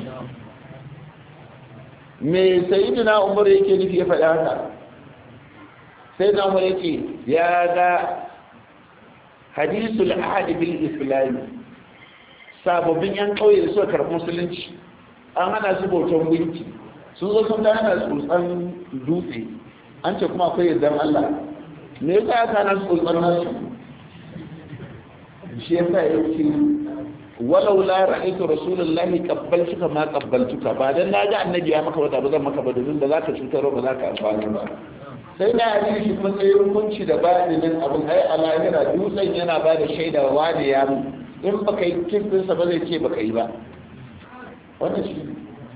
me sayyidina umar yake nufi ya faɗa haka sai na umar yake ya ga hadisul ahad bil islam sababbin yan kauye da suka karɓi musulunci an hana su bautan gunki sun zo sun ga hana tsotsan dutse an ce kuma akwai yardan Allah me yasa aka nan tsotsar nasu shi yasa ya ce walau la ra'aytu rasulullahi qabbaltuka ma qabbaltuka ba dan na ga annabi ya maka wata ba zan maka ba domin ba za ka cutar ba za ka amfani ba sai na yi shi kuma sai hukunci da badinin abin ai a lahira dutsen yana ba da shaida wa da ya mu in baka yi kinsa ba zai ce baka yi ba wannan shi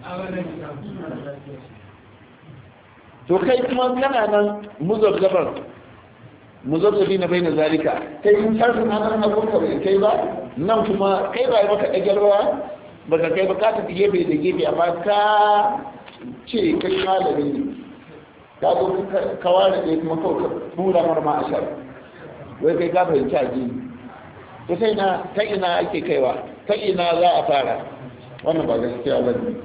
to kai kuma kana nan muzabzabar muzabzabi na bai na zalika kai in sarfin hannun abunka bai kai ba nan kuma kai ba yi maka ɗagyarwa ba ka kai ba ka tafi gefe da gefe amma ka ce kai malami ne ka zo ka ware ɗaya kuma kawai ka tura marma a shar wai kai ka fahimci a jini to sai na ta ina ake kaiwa ta ina za a fara wannan ba gaskiya ba ne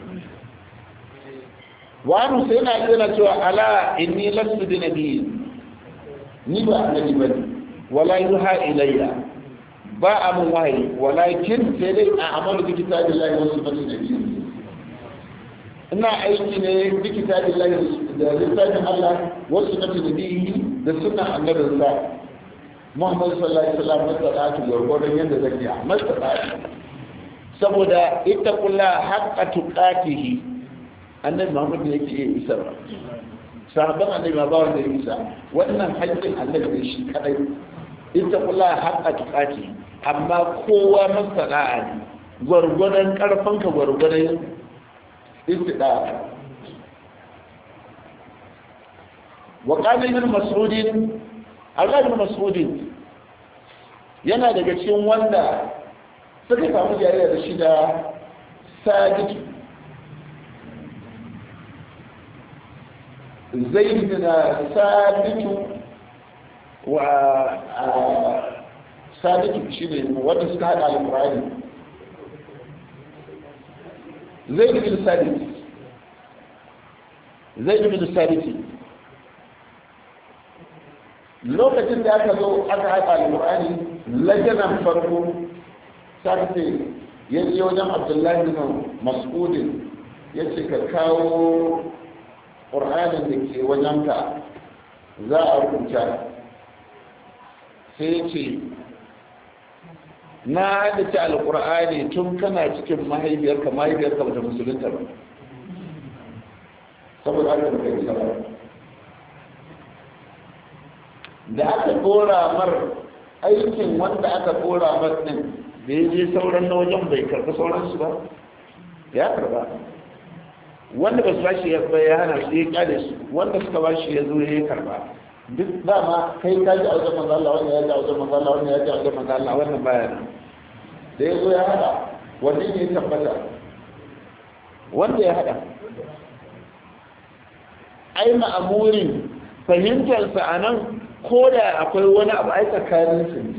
wani sai na yana cewa ala inni lasu bi nabi ni ba annabi bane wala yuha ilayya ba a mun wahayi walakin sai dai a amalu bi kitabillahi wa sunnati nabi ina aiki ne bi kitabillahi da littafin Allah wa sunnati nabi da sunnan annabin sa Muhammad sallallahu alaihi wasallam da salatu gurgurdan yanda zan yi masa saboda ittaqullaha haqqa tuqatihi annabi muhammad ne yake iya isarwa sahabban annabi ma ba wanda ya isa wannan haƙƙin annabi ne shi kadai ita kula haƙƙa tuƙati amma kowa masana'a ne gwargwadon ƙarfanka gwargwadon istida wa qala ibn mas'udin Allah ibn mas'udin yana daga cikin wanda suka samu jariya da shi da sajid زيد بن ثابت و ثابت شنو wanda suka hada alqur'ani zaid bin ثابت zai yi bin sabiti lokacin da aka zo aka haɗa alƙur'ani lajanan farko sarfe ya je wajen abdullahi bin mas'udin ya ce ka kawo ƙur'anin da ke wajenka za a rubuta sai ce na haddace alƙur'ani tun kana cikin mahaifiyarka mahaifiyarka bata musulunta ba saboda haka da kai sabara da aka dora mar aikin wanda aka dora mar din da ya je sauran na wajen bai karɓi sauransu ba ya karɓa wanda ba su bashi ya ya hana su ya kyale su wanda suka bashi ya zo ya karɓa duk dama kai ka ji a wajen manzo Allah wannan ya ji a wajen manzo Allah wannan ya ji a wajen manzo Allah wannan baya nan da ya zo ya hada wanne ne ya tabbata wanda ya hada ai ma'amurin fahimtarsa a nan ko da akwai wani abu ai tsakaninsu ne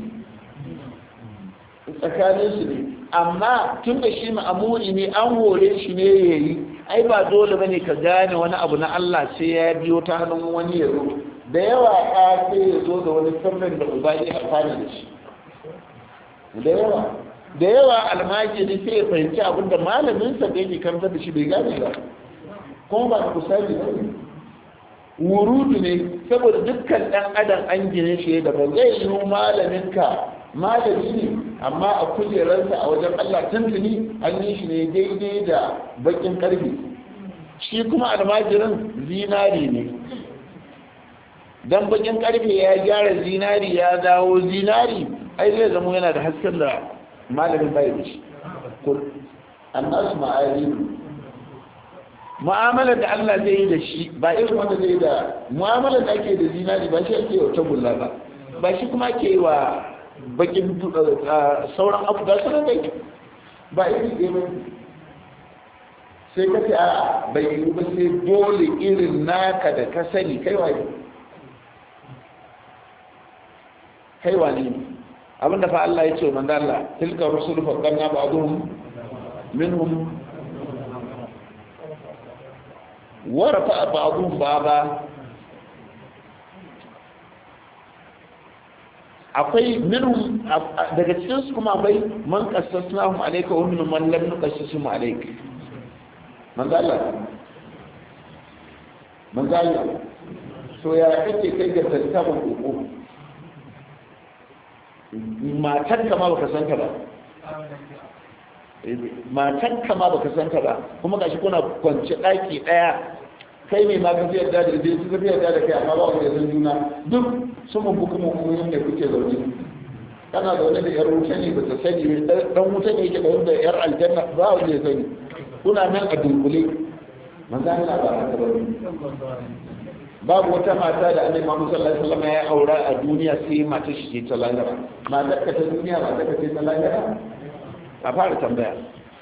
tsakaninsu ne amma tun da shi ma'amuri ne an hore shi ne ya yi ai ba dole bane ka gane wani abu na Allah sai ya biyo ta hannun wani ya zo da yawa ya sai ya zo da wani sirrin da uba ya amfani da shi da yawa da yawa almajiri sai ya fahimci abin da malaminsa da yake karanta da shi bai gane ba kuma ba ku sani ba wurudu ne saboda dukkan dan adam an gine shi da ba zai yi malaminka malami ne amma a kujerarsa a wajen Allah tuntuni an yi shi ne daidai da bakin karfe shi kuma almajirin zinari ne dan bakin karfe ya gyara zinari ya dawo zinari ai zai zama yana da hasken da malamin bai da shi annasu ma'arifu mu'amalar da Allah zai yi da shi ba irin wanda zai yi da mu'amalar da ake da zinari ba shi ake wata gulla ba ba shi kuma ke wa bakin sauran abu da suna dai ba iri ɗaya ba sai ka ce a bai yi ba sai dole irin naka da ka sani kai waye kai wane abinda fa Allah ya ce wa manzo Allah tilka rusul fa qanna ba'dhum minhum ورفع بعضهم بعضا akwai minhum daga cikin su kuma akwai man qassasnahum alayka wa minhum man lam nuqassasum alayka man Allah man Allah so ya kake kai ga tantaban koko matar ka ma baka san ka ba matan ka ma baka san ka ba kuma gashi kuna kwance daki daya kai mai ma ka yarda da dai su zai yarda da kai amma ba wanda zan juna duk sun mun buku mun kuma yanda kuke zaune kana zaune da yar wuta ne ba ta sani dan wuta ne yake da yar aljanna ba wanda ya sani kuna nan a dunkule manzo Allah ba haka ba babu wata mata da annabi Muhammad sallallahu alaihi wasallam ya aura a duniya sai mata shi ce ta lahira matar ka ta duniya matar ka ce ta lahira a fara tambaya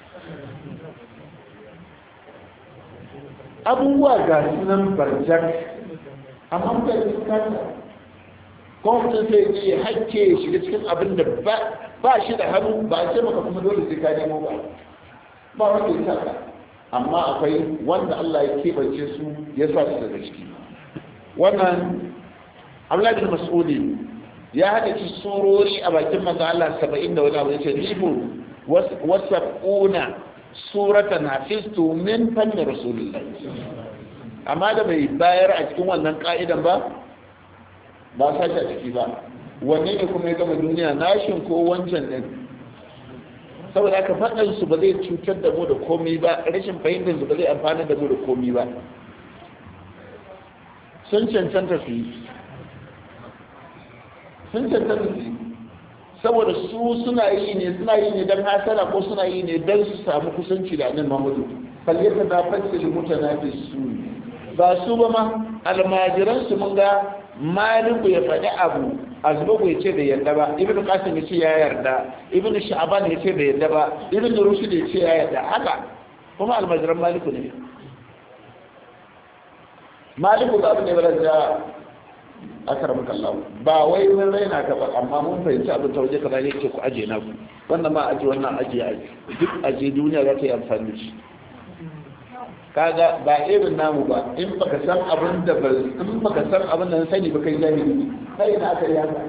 abubuwa ga sunan barjar amma mutane su kasa kuma mutum sai iya hakke ya shiga cikin abin da ba shi da hannu ba a ce maka kuma dole sai ka nemo ba ba wanda ya saka amma akwai wanda Allah ya keɓance su ya sa su daga ciki wannan Abdullahi bin Mas'udi ya haɗa ci surori a bakin manzo Allah 70 da wani abu yace ribu wasab'una suratan hafiztu min fanni rasulullah amma da bai bayar a cikin wannan ka'idan ba ba sashi a ciki ba wanne ne kuma ya gama duniya nashin ko wancan din saboda aka faɗin su ba zai cutar da mu da komi ba rashin fahimtar su ba zai amfana da mu da komi ba sun cancanta su yi sun cancanta su yi saboda su suna yi ne suna yi ne don hasara ko suna yi ne don su samu kusanci da annabi Muhammadu falyata na fasil mutanafisu ba su ba ma almajiran su mun ga maliku ya faɗi abu azbagu ya ce bai yarda ba ibn qasim ya ce ya yarda ibn sha'ban ya ce bai yarda ba ibn rushd ya ce ya yarda haka kuma almajiran maliku ne maliku ba abin da ya da akaram kallahu ba wai mun raina ka ba amma mun fahimci abin ta waje kaza ne ce ku aje na ku wannan ma aje wannan aje aje duk aje duniya za ta yi amfani da shi kaga ba irin namu ba in baka san abin da ba in baka san abin da sani ba kai jahili kai na aka yi haka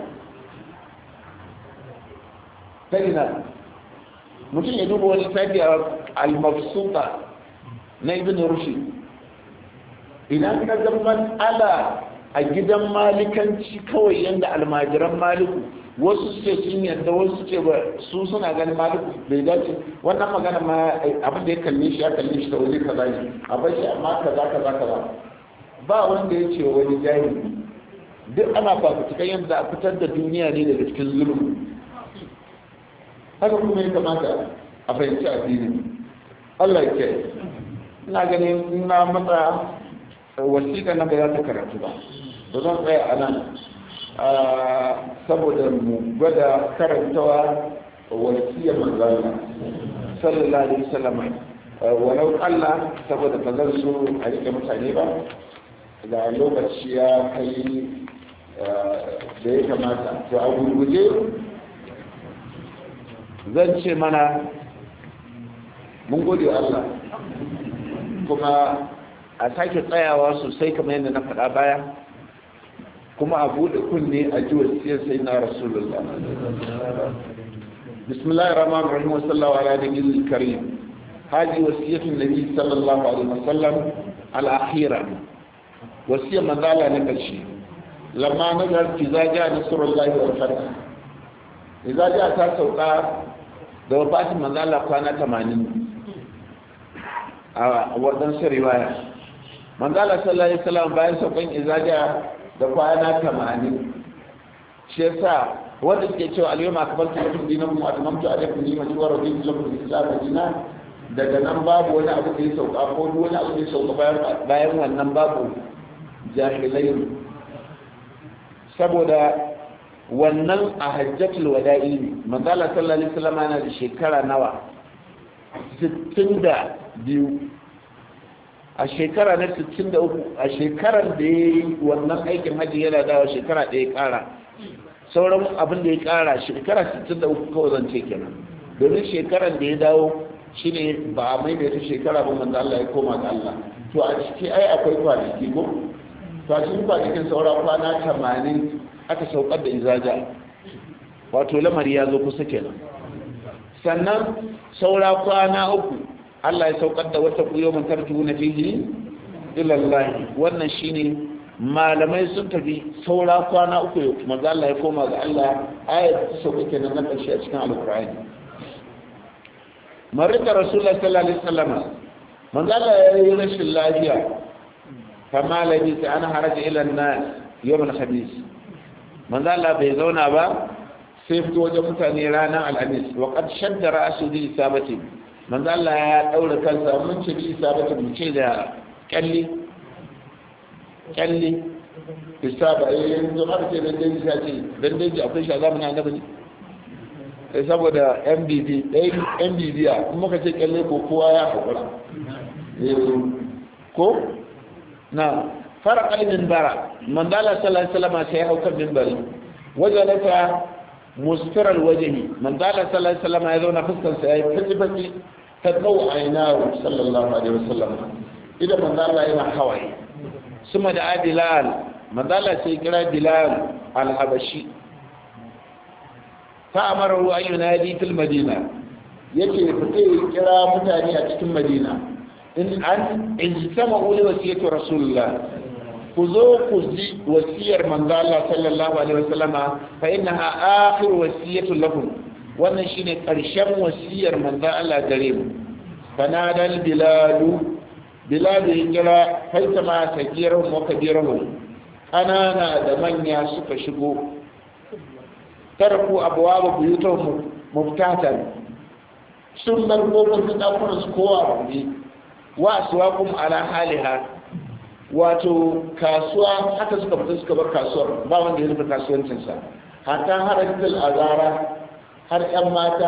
kai na mutum ya duba wani tafi a al-mafsuta na ibn rushd idan ka ga mas'ala a gidan malikanci kawai yanda almajiran maliku wasu ce sun yadda wasu ce ba su suna ganin maliku bai dace wannan magana ma abin da ya kalle shi ya kalle shi da wani kaza ne a bar shi amma kaza kaza kaza ba wanda ya ce wani jahili duk ana fafutukan yadda a fitar da duniya ne daga cikin zulumi haka kuma ya kamata a fahimci addini Allah ya kiyaye ina ganin ina matsa wasiƙa na ba za ta karatu ba ba zan tsaya a nan saboda mu gwada karantawa wasiyar manzana sallallahu alaihi wasallam walau kalla saboda ba zan so a rike mutane ba da lokaci ya kai da ya kamata to a gurguje zan ce mana mun gode wa Allah kuma a sake tsayawa sosai kamar yadda na faɗa baya kuma a buɗe kunne a ji wasiyar sai na rasulullah bismillahir rahmanir rahim wa sallallahu ala nabiyil karim hadi wasiyatu nabi sallallahu alaihi wasallam al akhira wasiya manzala na karshe lamma nazar fi zaja nasrullahi wal fath idza ja ta sauka da wafatin manzala kwana 80 a wadansu riwaya manzala sallallahu alaihi wasallam bayan saukan izaja da kwana tamanin shi yasa wanda suke cewa al-yawma akmaltu lakum dinakum wa atmamtu alaykum ni'mati wa raditu lakum al-islam dinan daga nan babu wani abu da ya sauka ko duk wani abu da ya sauka bayan bayan wannan babu jahilai saboda wannan a hajjatul wada'i ne manzala sallallahu alaihi wasallam yana da shekara nawa 62 a shekara na 63 a shekarar da ya yi wannan aikin hajji yana dawa shekara ɗaya ƙara sauran abin da ya ƙara shekara 63 kawai zan ce kenan domin shekarar da ya dawo shine ba a maimaita shekara ba manzo Allah ya koma ga Allah to a ciki ai akwai kwanaki ko to a cikin kwanakin saura kwana 80 aka saukar da izaja wato lamari ya zo kusa kenan sannan saura kwana uku Allah ya saukar da wata kuyo man tarju na fihi ila Allah wannan shine malamai sun tafi saura kwana uku manzo Allah ya koma ga Allah ayat ta sauka kenan na karshe a cikin alqur'ani marika rasulullah sallallahu alaihi wasallam manzo Allah ya yi rashin lafiya kama labi sai ana haraja ila an-nas yawm al-khamis manzo Allah bai zauna ba sai fito wajen mutane ranar alhamis wa qad shadda ra'su bi isabati manzo Allah ya daura kansa mun ce bi isabati mu ce da kalli kalli isaba eh yanzu har ce dan dai ya ce dan dai akwai shi a zamanin annabi ne eh saboda MBB dai MBB ya kuma ka ce kalle ko kowa ya hakura eh ko na fara kalmin bara manzo Allah sallallahu alaihi wasallam sai ya hauka minbari wajalata mustirar wajehi manzala sallallahu alaihi wasallam ya zauna fuskar sa yayi fiti fiti ta dau ainahu sallallahu alaihi wasallam idan manzala yana hawaye suma da bilal manzala sai kira bilal al-habashi fa amara hu an yunadi fil madina yake fite kira mutane a cikin madina in an ijtama'u li wasiyati rasulullah ku zo ku ji wasiyar manzo Allah sallallahu alaihi wasallama fa innaha akhir wasiyatu lakum wannan shine karshen wasiyar manzo Allah gare mu fanadal biladu biladu ya kira faitama sagirahum wa kabirahum kanana da manya suka shigo tarku abwaba buyutahum muftatan sun bar kofofin ɗakunan su kowa buɗe wa aswaqum ala haliha wato kasuwa haka suka fita suka bar kasuwar ba wanda ya rufe kasuwancinsa hatta haratul azara har yan mata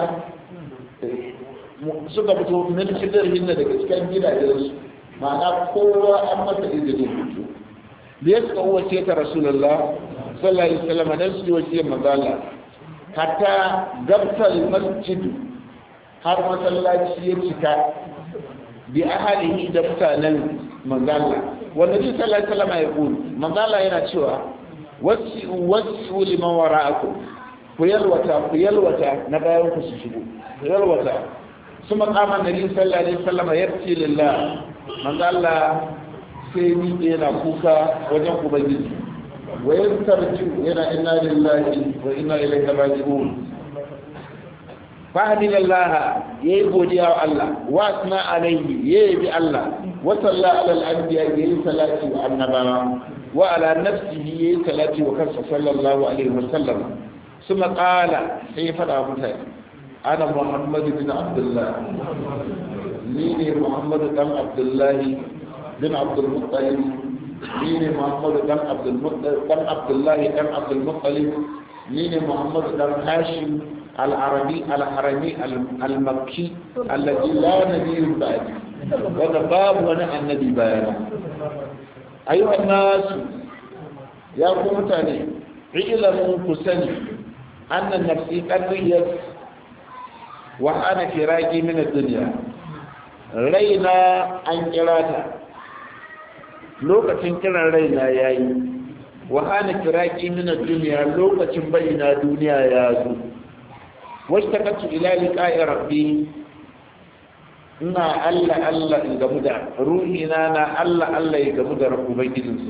suka fito min shidar hinna daga cikin gidajensu ma'ana kowa an masa izinin fito da ya suka wace ta rasulullah sallallahu alaihi wasallam dan su wace magana hatta gabtal masjid har masallaci ya cika bi ahalihi da mutanen manzala wanda ji sallallahu alaihi wasallam ya kulu manzala yana cewa wasi wasi liman wara'akum ku yalwata ku yalwata na bayan ku su shigo ku yalwata su maqaman nabi sallallahu alaihi wasallam yarti lillah manzala sai ni yana kuka wajen ubangiji wa yantarju yana inna lillahi wa inna ilaihi raji'un fahimil Allah ya yi godiya wa Allah wa asna alaihi ya yi Allah wa salla ala al-anbiya ya yi salati wa annabawa wa ala nafsihi ya yi salati wa kansa sallallahu alaihi wa sallam suma qala sai fada mutane ana muhammadu bin abdullah ni ne muhammadu dan abdullah bin abdul muttalib ni ne muhammadu dan abdul muttalib dan abdullah dan abdul muttalib ni ne muhammadu dan hashim العربي الحرمي المكي الذي لا نبي بعد وهذا باب وانا النبي بيانا أيها الناس يا قوم تاني علموا كسني أن النفسي قريت وأنا فراقي من الدنيا رينا أن كراتا lokacin kiran raina ya yi wa hana kiraki min duniya lokacin bayyana duniya ya zo washtakatu ila liqa'i rabbi ina Allah Allah in gamu da ruhina na Allah Allah ya gamu da ubangijinsa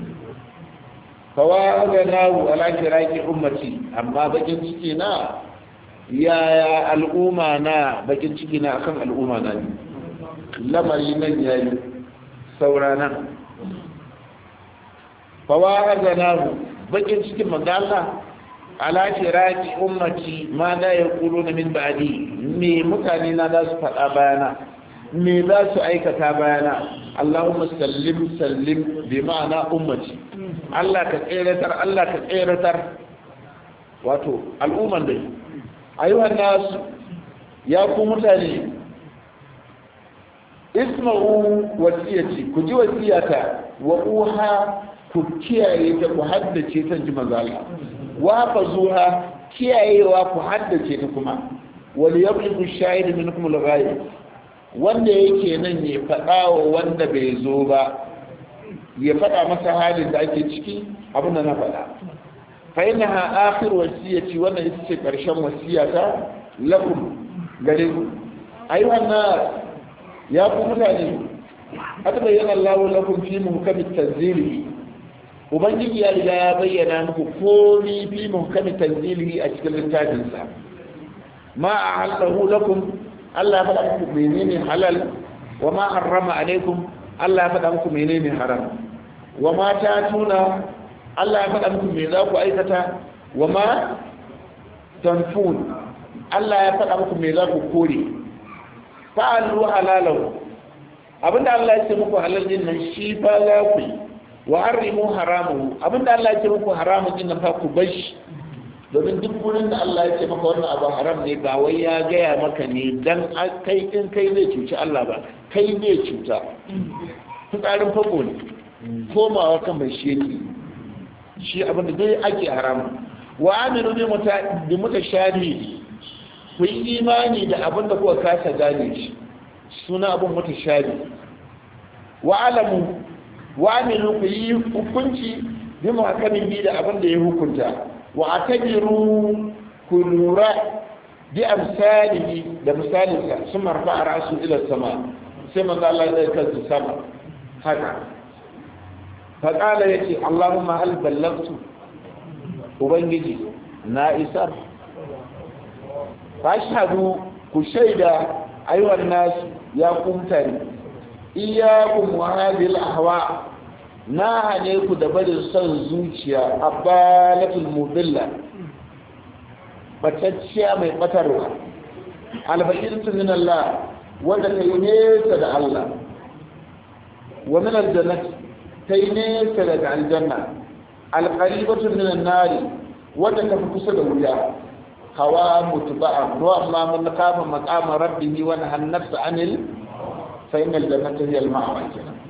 fawaganahu ala kiraki ummati amma bakin ciki na yaya al'umma na bakin ciki na akan al'umma na ne lamari nan yayi saurana fawaganahu bakin cikin manzo Allah ala firaki ummati ma da ya kulu na min ba'di me mutane na za su faɗa bayana me za su aikata bayana Allahumma sallim sallim bi ma'ana ummati Allah ka tseratar Allah ka tseratar wato al'umman dai ayyuhan nasu ya ku mutane isma'u wasiyati ku ji wasiyata wa uha ku kiyaye ta ku haddace ta ji manzo Allah wafa zuha kiyayewa ku haddace ta kuma wal yabligu shahid minkum al-ghaib wanda yake nan ya faɗa wa wanda bai zo ba ya faɗa masa halin da ake ciki abin da na faɗa fa innaha akhir wasiyati wannan ita ce karshen wasiyata lakum gare ku ayyuhan nas ya ku mutane atabayyana Allahu lakum fi muhkamit tanzili ubangiji ya riga ya bayyana muku komi fi muhkami tanzilihi a cikin littafinsa ma a halahu lakum Allah ya faɗa muku menene halal wa ma harrama alaikum Allah ya faɗa muku menene haram wa ma ta tuna Allah ya faɗa muku me za ku aikata wa ma tanfun Allah ya faɗa muku me za ku kore fa'alu halalahu abinda Allah ya ce muku halal din nan shi ba za ku yi wa harrimu haramu abinda Allah ya ce muku haramun din nan fa ku bar shi domin duk wurin da Allah ya ce maka wannan abu haram ne ba wai ya gaya maka ne dan kai in kai zai cuci Allah ba kai ne cuta fitsarin fako ne komawa kan mai shi yake shi abinda dai ake haramun wa aminu bi muta bi mutashabi ku yi imani da abinda kuka kasa gane shi suna abin mutashabi wa alamu wa aminu ku yi hukunci bi muhakamin bi da abin da ya hukunta wa atabiru ku lura bi amsalihi da misalinsa sun marfa a rasu ila sama sai manzo Allah ya kansu sama haka fa qala yace Allahumma hal ballagtu ubangiji na isar fashhadu ku shaida ayyuhan nas ya kumtani iyakun wahadil ahwa na hane ku da barin son zuciya abalatul mudilla batacciya mai batarwa alfaqirtu min Allah wanda ta yi nesa da Allah wa min aljannati ta yi nesa daga aljanna alqaribatu min an-nari wanda ta fi kusa da wuya hawa mutba'a wa amma man kafa maqama rabbihi wa nahana nafsa anil فإن الجنة هي المأوى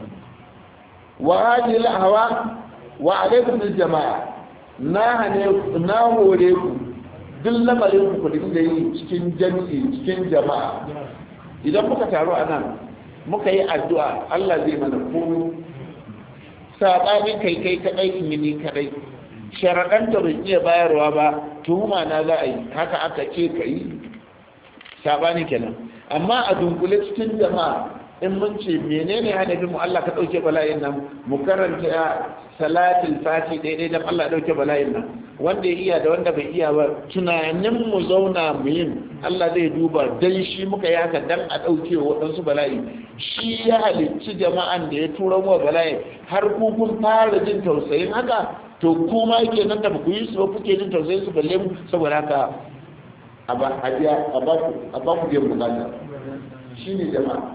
وهذه الأهواء وعليكم بالجماعة na hore ku duk lamarin ku dinga yi cikin jami'i cikin jama'a idan muka taru a nan muka yi addu'a Allah zai mana komai sabanin kai kai kadai in ni kadai sharaɗan da ban iya bayarwa ba tuhuma na za a yi haka aka ce ka yi sabani kenan amma a dunkule cikin jama'a in mun ce menene hadafin mu Allah ka dauke bala'in nan mu karanta salatul fati daidai dan Allah dauke bala'in nan wanda ya iya da wanda bai iya ba tunanin mu zauna mu yin Allah zai duba dan shi muka yi haka dan a dauke waɗansu bala'i shi ya halicci jama'an da ya tura mu bala'i har ku kun fara jin tausayin haka to kuma yake nan da ba ku yi su ba kuke jin tausayin su balle mu saboda haka a ba a ba ku biyan bukata shine jama'a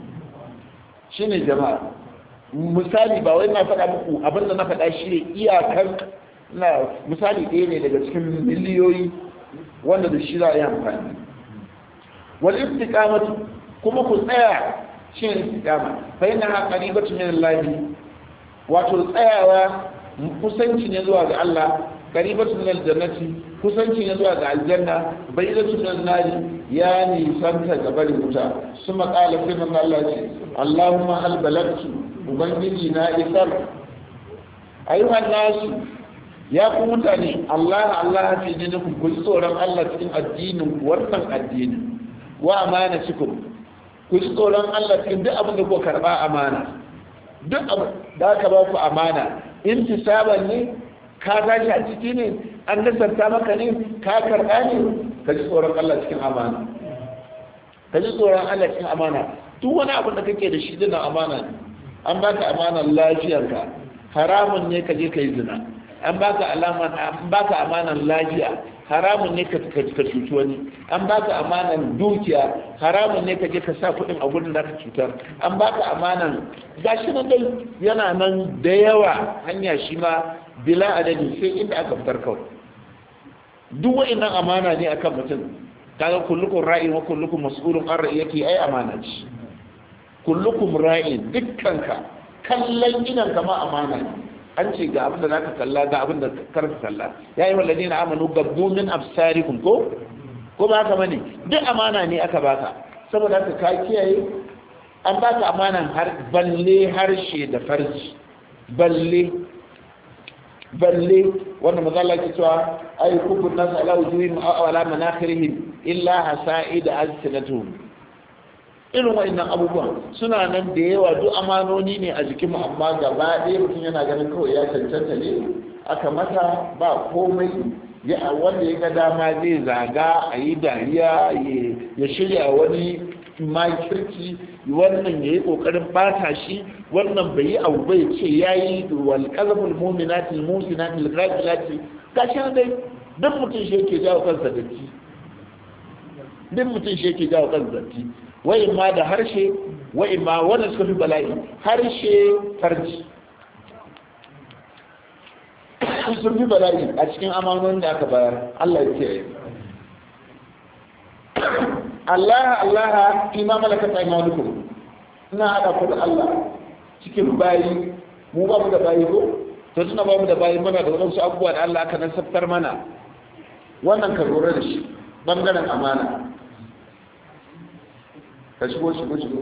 shine jama'a misali ba wai na faɗa muku abinda na faɗa shi ne iyakar na misali ɗaya ne daga cikin miliyoyi wanda da shi za a yi amfani wal istiqamatu kuma ku tsaya shi ne istiqama fa yana ha qaribatu min Allah wato tsayawa kusanci ne zuwa ga Allah qaribatu min aljannati kusanci ne zuwa ga aljanna bayyatu min nari ya nisanta ga barin wuta kuma qala fi man Allah ce Allahumma hal balagtu ubangiji na isar ayyuhan nasu ya ku mutane Allah Allah fi dinikum ku tsoron Allah cikin addinin wannan addinin wa amana cikin ku tsoron Allah cikin duk abin da ku karba amana duk abin da aka ba ku amana intisaban ne ka tashi a ciki ne an nasarta maka ne ka karɓa ne ka ji tsoron Allah cikin amana ka ji tsoron Allah cikin amana duk wani abin da kake da shi dina amana ne an baka amanar lafiyarka haramun ne ka je ka yi zina an baka alaman an baka amanar lafiya haramun ne ka ka cuci wani an baka amanar dukiya haramun ne ka je ka sa kuɗin a gudun da ka cutar an baka amanar gashi nan dai yana nan da yawa hanya shi ma bila adadi sai inda aka fitar kawai duk wa'annan amana ne akan mutum kaga kullukum ra'in wa kullukum mas'ulun an ra'iyati ai amana ce kullukum ra'in dukkanka kallon idan kama amana ne an ce ga abin da zaka kalla ga abin da karka kalla ya yi walladina amanu gabbu min absarikum ko ko ba haka bane duk amana ne aka baka saboda haka ka kiyaye an baka amanan har balle harshe da farji balle balle wanda mazala ke cewa ay kubun nas ala wujuhihim aw ala manakhirihim illa hasa'id alsinatuhum irin wa'annan abubuwan suna nan da yawa duk amanoni ne a jikin mu amma gaba ɗaya mutum yana ganin kawai ya cancanta ne aka mata ba komai ya wanda ya ga dama zai zaga a yi dariya ya shirya wani makirci wannan ya yi ƙoƙarin bata shi wannan bai yi abu bai ce ya yi walƙazafin muminatin musinatin lagilati ga shi dai duk mutum shi yake jawo kansa datti duk mutum shi yake jawo kansa datti wa'in ma da harshe wa'in ma wanda suka fi bala'i harshe farji sun fi bala'i a cikin amanonin da aka bayar Allah ya ce Allah Allah fi ma malakat aymanukum ina hada ku da Allah cikin bayi mu ba mu da bayi ko to tuna ba mu da bayi muna da wasu abubuwa da Allah aka nasabtar mana wannan ka lura da shi bangaren amana ka shigo shigo shigo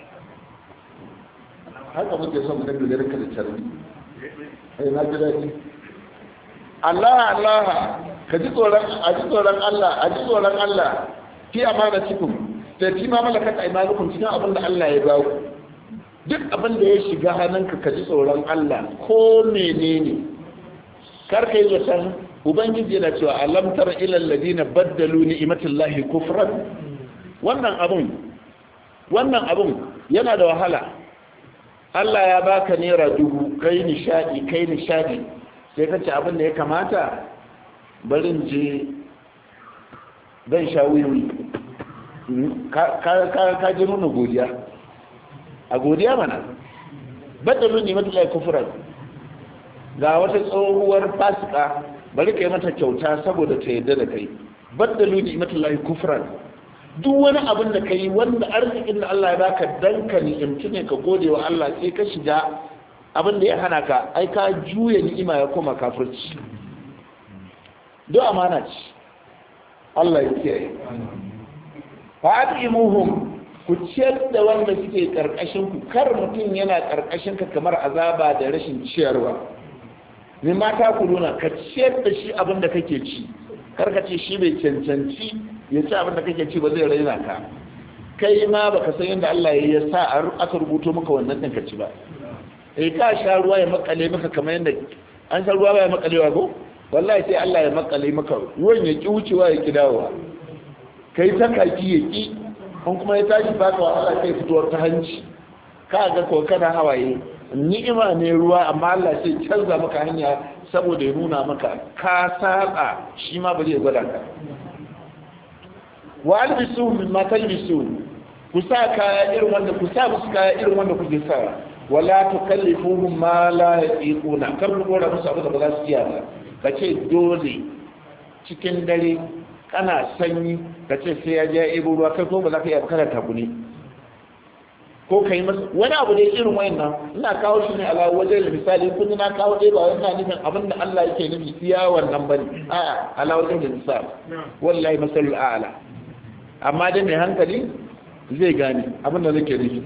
haka muke son mu dinga garin ka da tarbi ai na ji daɗi Allah Allah ka ji tsoron a ji tsoron Allah a ji tsoron Allah fi amana cikin da fi ma malakat aymanukum cikin abin da Allah ya ba ku duk abin da ya shiga hannunka ka ji tsoron Allah ko menene kar kai da san ubangiji yana cewa alam tara ila alladina baddalu ni'matallahi kufran wannan abun wannan abun yana da wahala Allah ya baka naira dubu kai nishadi kai nishadi sai ka ci abin da ya kamata barin je zan sha wiwi ka ji nuna godiya a godiya mana badalin ne mata kufuran ga wata tsohuwar fasika bari ka yi mata kyauta saboda ta yadda da kai badalin ne mata kufuran duk wani abin da ka yi wanda arzikin da Allah ya baka dan ka ni'imci ne ka gode wa Allah sai ka shiga abin da ya hana ka ai ka juya ni'ima ya koma kafirci duk amana ce Allah ya kiyaye fa atimuhum ku ciyar da wanda suke karkashin ku kar mutum yana karkashin ka kamar azaba da rashin ciyarwa ne mata ku nuna ka ciyar da shi abin da kake ci kar ka ce shi bai cancanci ya ci abin da kake ci ba zai raina ka kai ma baka san yadda Allah ya sa aka rubuto maka wannan din ka ci ba eh ka sha ruwa ya makale maka kamar yadda an sha ruwa ba ya makalewa ko wallahi sai Allah ya makale maka ruwan ya ki wucewa ya ki dawowa kai ta kaki ya ki an kuma ya tashi baka wahala kai fitowar ta hanci ka ga ko kana hawaye ni'ima ne ruwa amma Allah sai canza maka hanya saboda ya nuna maka ka saba shi ma ba zai gwada ka wa albisu min ma talbisu ku sa kaya irin wanda ku sa musu kaya irin wanda kuke sa wala tukallifuhum ma la yatiquna kar ku gora musu abu da ba za su iya ba ka ce dole cikin dare kana sanyi ka ce sai ya je ebo ruwa kai ko ba za ka iya kana takuni ko ka yi masa wani abu da irin wayannan ina kawo shi ne ala wajen da misali kun na kawo dai ba wannan nufin abin da Allah yake nufi iya wannan bane a ala wajen da misali wallahi masalul a'la amma dai mai hankali zai gane abin da nake nufi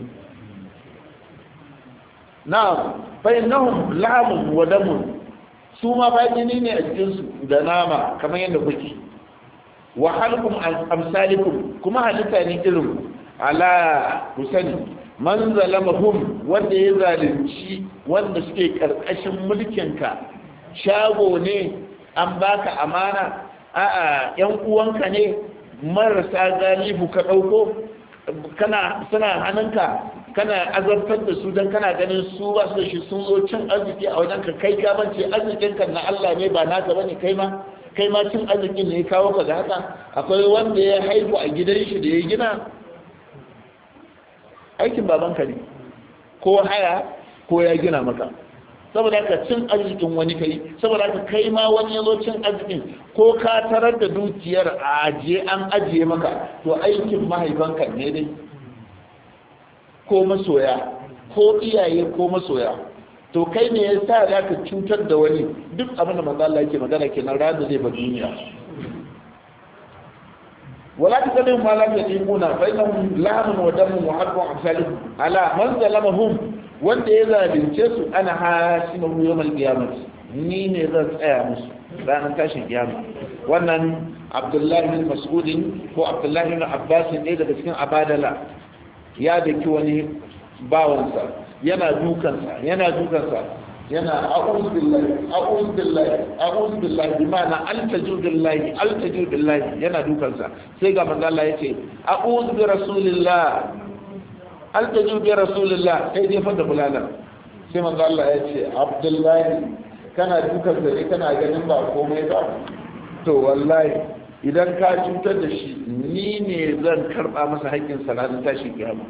na fa innahum lamun wa damun su ma fa jini ne a cikin su da nama kamar yadda kuke wa halkum amsalikum kuma halitta ne irin ala ku sani man zalamahum wanda ya zalunci wanda suke karkashin mulkinka shago ne an baka amana a'a yan uwanka ne marasa galibu ka dauko kana suna hannunka kana azabtar da su don kana ganin su ba su da shi sun zo cin arziki a wajen ka kai ka bance arzikinka na Allah ne ba naka bane kai ma kai ma cin arzikin ne ya kawo ka da haka akwai wanda ya haihu a gidan shi da ya gina aikin babanka ne ko haya ko ya gina maka saboda haka cin arzikin wani kai saboda haka kai ma wani ya zo cin arzikin ko ka tarar da dukiyar a ajiye an ajiye maka to aikin mahaifanka ne dai ko masoya ko iyaye ko masoya to kai ne ya sa za ka cutar da wani duk abin da manzo Allah yake magana kenan ran da zai ba duniya wala ta kalin ma la yaqimuna fa innahum lamun wa damun wa harbu amsalihum ala man zalamahum wanda ya zalunce su ana hasimu yawmal qiyamah ni ne zan tsaya musu ranar tashin kiyama wannan abdullahi bin mas'udin ko abdullahi bin abbas ne daga cikin abadala ya daki wani bawansa yana dukansa yana dukansa yana a'udhu billahi a'udhu billahi a'udhu billahi bi ma'ana altaju billahi altaju billahi yana dukansa sai ga manzo Allah yace a'udhu bi rasulillah altaju bi rasulillah sai dai fada bulala sai manzo Allah yace abdullahi kana dukansa ne kana ganin ba komai ba to wallahi idan ka cutar da shi ni ne zan karba masa haƙƙin salatin tashi kiyama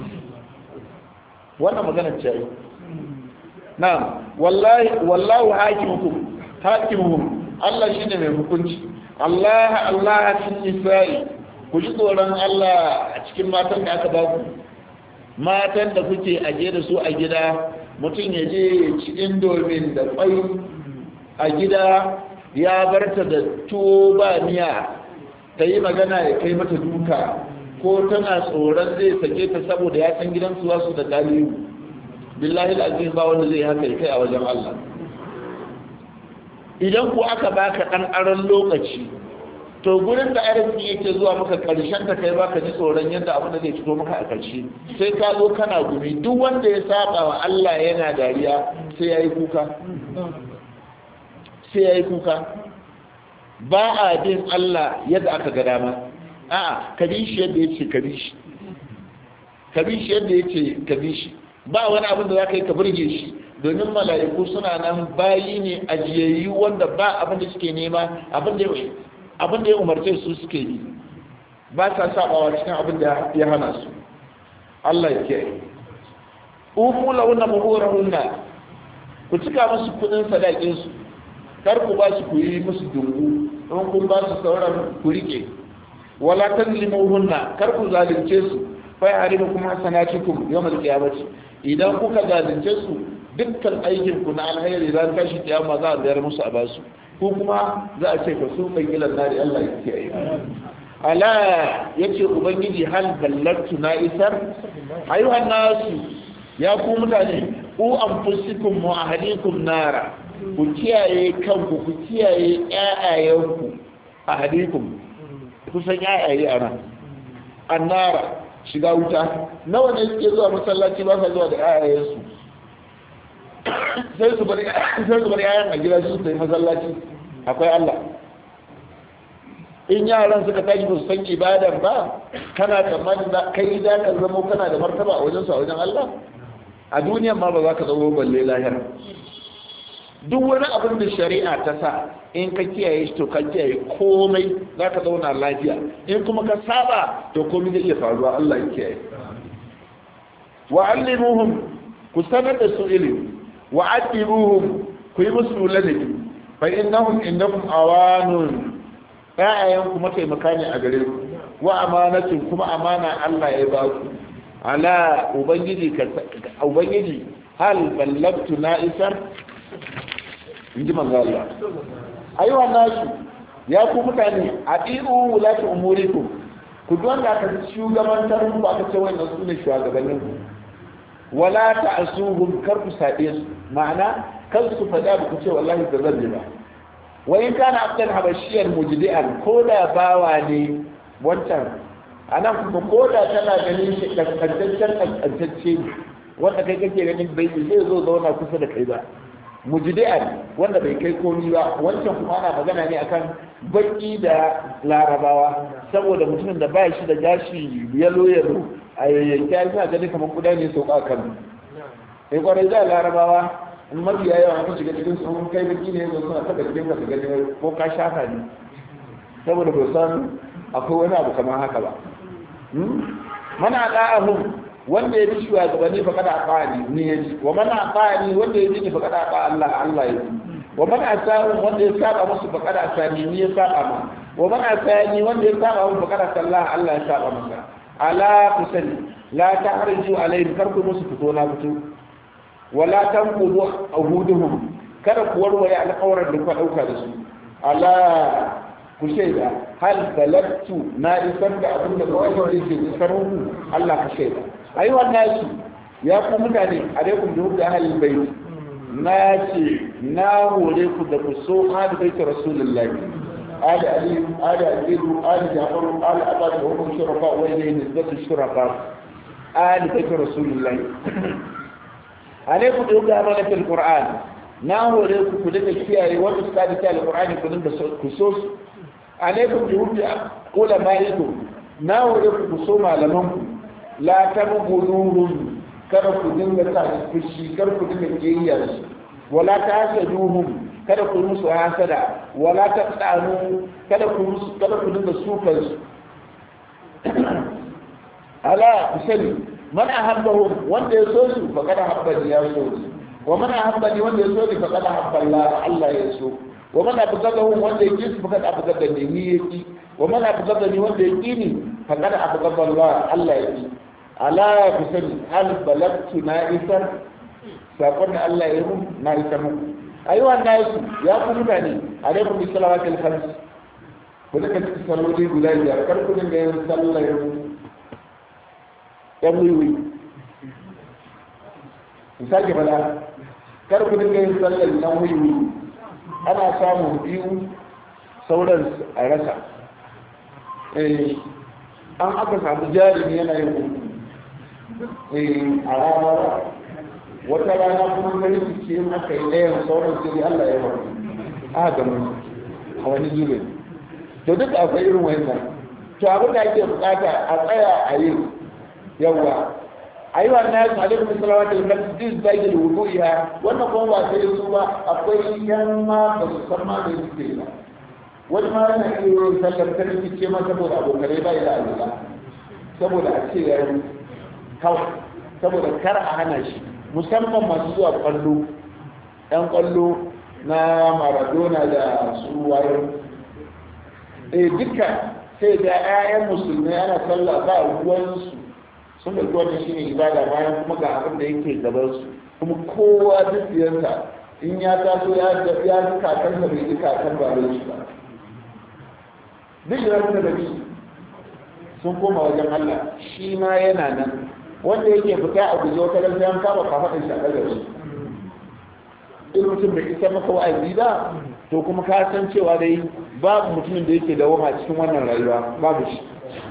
wannan magana ce ai na'am wallahi wallahu hakimukum hakimuhum Allah shine mai hukunci Allah Allah fil nisa'i ku ji tsoron Allah a cikin matan da aka ba ku matan da kuke aje da su a gida mutum ya je ya ci indomin da kwai a gida ya barta da tuwo ba miya ta yi magana ya kai mata duka ko tana tsoron zai sake ta saboda ya san gidansu wasu da galibu billahi al'azim ba wanda zai haka kai a wajen Allah idan ku aka baka dan aron lokaci to gurin da arziki yake zuwa maka karshen ta kai baka ji tsoron yadda abin da zai fito maka a karshe sai ka zo kana gumi duk wanda ya saba wa Allah yana dariya sai yayi kuka sai yayi kuka ba a bin Allah yadda aka ga dama a'a ka bi shi yadda yace ka bi shi ka bi shi yadda yace ka bi shi ba wani abin da za ka yi ka burge shi domin mala'iku suna nan bayi ne ajiyayyu wanda ba abin da suke nema abin da ya umarce su suke yi ba sa sabawa cikin abin da ya hana su Allah ya kiyaye ufu launa muhurahunna ku cika musu kudin sadakin su kar ku ba su ku yi musu dungu don kun ba su sauran ku rike wala tazlimuhunna kar ku zalunce su fa ya'rifukum hasanatukum yawmal qiyamati idan kuka zalunce su dukkan aikin ku na alheri ran tashi kiyama za a bayar musu a basu ko kuma za a ce ka su mai gilan nari Allah ya kiyaye ala yace ubangiji hal ballatu na isar ayyuhan nasu ya ku mutane ku anfusikum wa ahlikum nara ku kiyaye kanku ku kiyaye ƴaƴayenku ahlikum ku san ƴaƴaye a nan annara shiga wuta nawa ne suke zuwa masallaci ba sa zuwa da ƴaƴayensu sai su bari sai su bari ƴaƴan a gida su tafi masallaci akwai Allah in yaran suka tashi ba su san ibadan ba kana tsammanin da kai za ka zama kana da martaba a wajen su a wajen Allah a duniyan ma ba za ka zama balle lahira duk wani abin da shari'a ta sa in ka kiyaye shi to ka kiyaye komai za ka zauna lafiya in kuma ka saba to komai zai iya faruwa Allah ya kiyaye wa allimuhum ku sanar da su ilimi wa addibuhum ku yi musu ladabi fa innahum indakum awanun ƴaƴayen ku mataimaka ne a gare ku wa amanatin kuma amana Allah ya ba ku ala ubangiji ka ubangiji hal ballagtu na isar inji manzo Allah ayyuha nasu ya ku mutane adiru wulati umurikum ku don da aka shugabantar ku aka ce wannan su ne shugabannin ku wala ta'suhum kar ku sabe su ma'ana kar su fada ku ce wallahi da zan ba wa in kana abdan habashiyar mujdi'an ko da bawa ne wancan anan kuma ko da tana ganin shi kaskantaccen kaskantacce ne wanda kai kake ganin bai zai zo zauna kusa da kai ba mujdi'an wanda bai kai komi ba wancan kuma ana magana ne akan baki da larabawa saboda mutumin da ba shi da gashi yalo yalo a yayyanki ya suna gani kamar kuda ne sauka kan sai kwarai da larabawa in mafi yawa an shiga cikin sun kai baki ne yanzu suna taɓa cikin wasu gani ko ka shafa ne saboda ba san akwai wani abu kamar haka ba mana da'ahum wanda ya bi shugabanni fa kada aqani ni ya ji wa man aqani wanda ya ji fa kada aqa Allah Allah ya ji wa man asahu wanda ya saba musu fa kada asani ni ya saba ma wa man asani wanda ya saba musu fa kada sallah Allah ya saba masa ala kusani la ta'riju alaihim karku musu fito na fito wala tanqudu ahuduhum kada ku warware alƙawarin da ku dauka da su ala ku shaida hal balagtu na isar da abin da kawai da ke isar muku Allah ka shaida ayyuhan nasu ya ku mutane alaikum da hukda ahlul bait na ce na hore ku da ku so hada bait rasulullahi ali ali ali ali ali jafar ali abad wa hum shurafa wa ilayhi nisbatu shurafa ali bait rasulullahi alaikum da hukda amanatul qur'an na hore ku ku daga kiyaye wanda suka da kiyaye alqur'ani ku dinga ku so su alaikum bi hubbi ulama'ikum na hore ku so malaman ku la tabghuduhum kada ku dinga sa fushi kada ku dinga kiyayya su wala tasaduhum kada ku musu hasada wala taqtanu kada ku musu kada ku dinga sufan su ala kusani man ahabbahum wanda ya so su fa kada habbani ya so su wa man ahabbani wanda ya so ni fa kada habba Allah Allah ya so wa man abghadahum wanda ya kisu fa kada abghadani ni yaki wa man abghadani wanda ya kini fa kada abghadha Allah Allah ya ki ala ku sani hal balagtu na isar sakon da Allah ya mun na isar muku ayyuha nasu ya ku mutane alaikum bi salawatil khams ku duka cikin salloli guda biyar kar ku dinga yin sallar yan wiwi ku sake bala kar ku dinga yin sallar yan wiwi ana samun biyu sauran a rasa an aka samu jarumi yana yin a rana wata rana kuma gari su ce aka yi ɗayan sauran sai Allah ya wani aka gama a wani zube to duk akwai irin wannan to abin da ake bukata a tsaya a yi yawa a yi wannan yasu alaikum salawatu al-masjid zagil wudu'iha wannan kuma ba sai su ba akwai yan ma ba su san ma da suke ba wani ma yana iya yin sallar ta rikice ma saboda abokanai ba da alula saboda a ce yayin kawai saboda kar a hana shi musamman masu zuwa kwallo yan kwallo na maradona da su wayo eh duka sai ga 'ya'yan musulmai ana sallah ba ruwansu sun da wannan shine ibada bayan kuma ga abin da yake gaban su kuma kowa duk yansa in ya taso ya ya ji kakan da bai ji kakan ba da shi ba duk da ranar da bi sun koma wajen Allah shi ma yana nan wanda yake fita a guje wata ran an kama kafaɗin shi a ɗaga shi in mutum bai isa maka wa'azi ba to kuma ka san cewa dai babu mutumin da yake dawoma cikin wannan rayuwa babu shi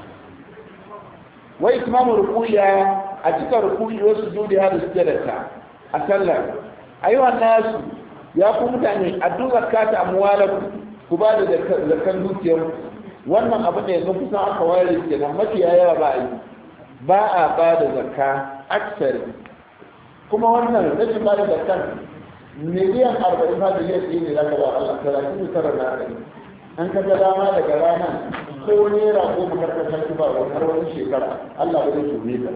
wai imamu rukuya a cikin rukuyi wasu judi har da sujjadarta a sallar ayyuhan nasu ya ku mutane addu zakata amwalakum ku ba da zakan dukiyar wannan abu da yanzu kusan aka ware kenan mafiya yawa ba a yi ba a ba da zakka aksari kuma wannan rashin ba da zakkan miliyan arba'in ba da yadda ne za ka ba Allah talatin da tara na ɗari an ka ga dama daga ranar ko naira ko makarkar shi ba wani har wani shekara Allah ba zai tume ka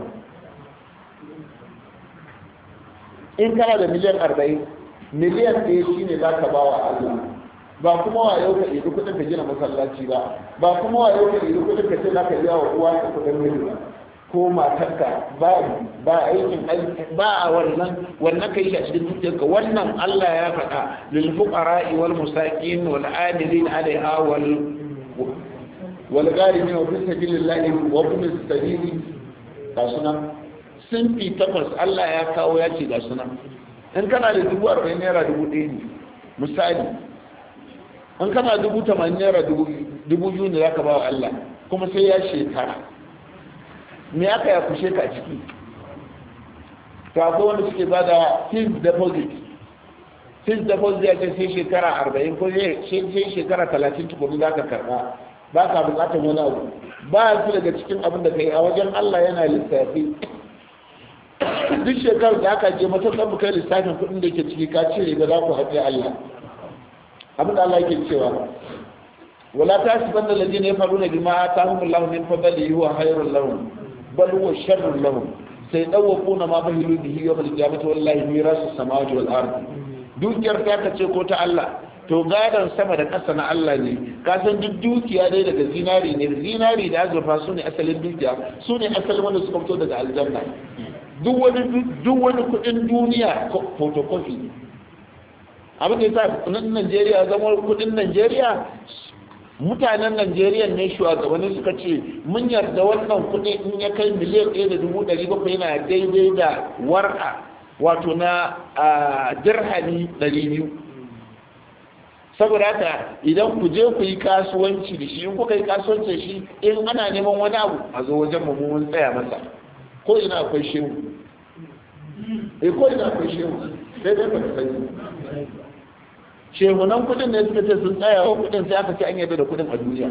in kana da miliyan arba'in miliyan ɗaya shi ne za ka ba wa Allah ba kuma wa yau ka ɗiɗi kuɗin ka gina masallaci ba ba kuma wa yau ka ɗiɗi kuɗin ka ce za ka biya wa uwa ka kuɗin mili ba ko matarka ba ba aikin ba a wannan wannan kai shi a cikin dukiyarka wannan Allah ya faɗa lil fuqara'i wal musaqin wal amilin 'alayha wal wal gharimin wa fi sabilillahi wa ibn sabili ga sunan sun fi takwas Allah ya kawo ya ce ga sunan in kana da dubu arba'in naira dubu ɗaya ne misali in kana dubu tamanin naira dubu biyu ne za ka ba wa Allah kuma sai ya shekara me aka ya kushe ka ciki to akwai wanda suke ba da fixed deposit fixed deposit ya ce sai shekara arba'in ko sai shekara talatin tukuru za ka karɓa ba ka buƙatar wani abu ba su daga cikin abin da ka yi a wajen Allah yana lissafi duk shekarar da aka je matakan mu kai lissafin kuɗin da ke ciki ka cire ga za ku haɗe Allah abin da Allah yake cewa wala tasibanna alladhina yafaluna bima atahum Allah min fadlihi huwa khairul lahum bal huwa sharrul lahum sai dawwaquna ma bahilu bihi yawm al-qiyamati wallahi mirasu samawati wal ardi dukiyar ta kace ko ta Allah to gadon sama da ƙasa na Allah ne ka san duk dukiya dai daga zinari ne zinari da azurfa su ne asalin dukiya su ne asalin wanda suka fito daga aljanna duk wani duk wani kudin duniya photocopy abin da yasa kudin Najeriya zama kudin Najeriya mutanen Najeriya ne shugabanni suka ce mun yarda wannan kudi in ya kai miliyan ɗaya da dubu ɗari bakwai yana daidai da warka wato na dirhami ɗari biyu saboda haka idan ku je ku yi kasuwanci da shi in kuka yi kasuwanci da shi in ana neman wani abu a zo wajen mu mun tsaya masa ko ina akwai shehu eh ko ina akwai shehu sai dai ba ka sani shehunan kudin ne suka ce sun tsaya wa kudin sai aka ce an yabe da kudin a duniya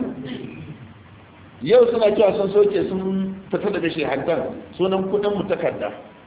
yau suna cewa sun soke sun fita daga shehantar sunan kudin mu takarda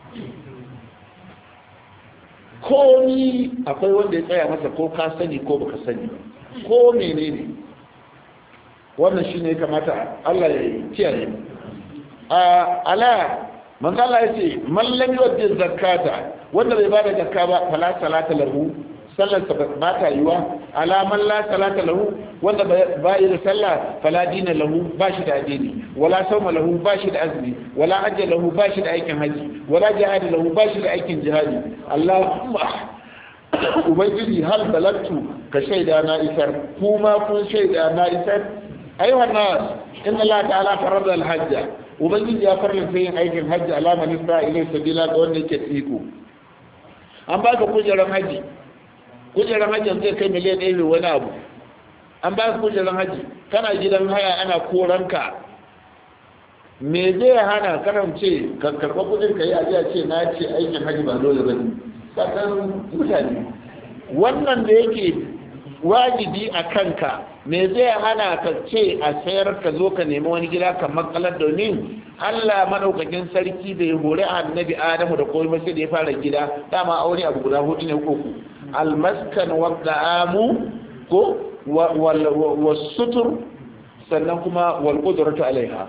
komi akwai wanda ya tsaya masa ko ka sani ko baka sani ko menene wannan shine ya kamata Allah ya kiyaye a ala manzo Allah ya ce man lam yu'ti zakata wanda bai bada zakka ba fala salata lahu sallar sa ba ta yiwa ala man la salata lahu wanda ba yi da sallah fala dina lahu ba shi da addini wala sauma lahu ba shi da azumi wala hajja lahu ba shi da aikin haji wala jihadi lahu ba shi da aikin jihadi Allahumma ubangiji hal balagtu ka shaida na isar kuma kun shaida na isar ayyuhan nas inna Allah ta'ala farada al-hajja ubangiji ya farlanta yin aikin hajji alama nisa ilai sabila ga wanda yake tsiko an baka kujerar haji kujerar hajji zai kai miliyan ɗaya da wani abu an baka kujerar haji kana gidan haya ana koranka me zai hana karance ka karɓa kudin ka yi ajiya ce na ce aikin haji ba dole ba ne sakan mutane wannan da yake wajibi a kanka me zai hana ka ce a sayar ka zo ka nemi wani gida ka makalar domin Allah madaukakin sarki da ya hori annabi Adamu da komai sai da ya fara gida dama aure abu guda hudu ne koko almaskan wa da'amu ko wal sutur sannan kuma wal qudratu alaiha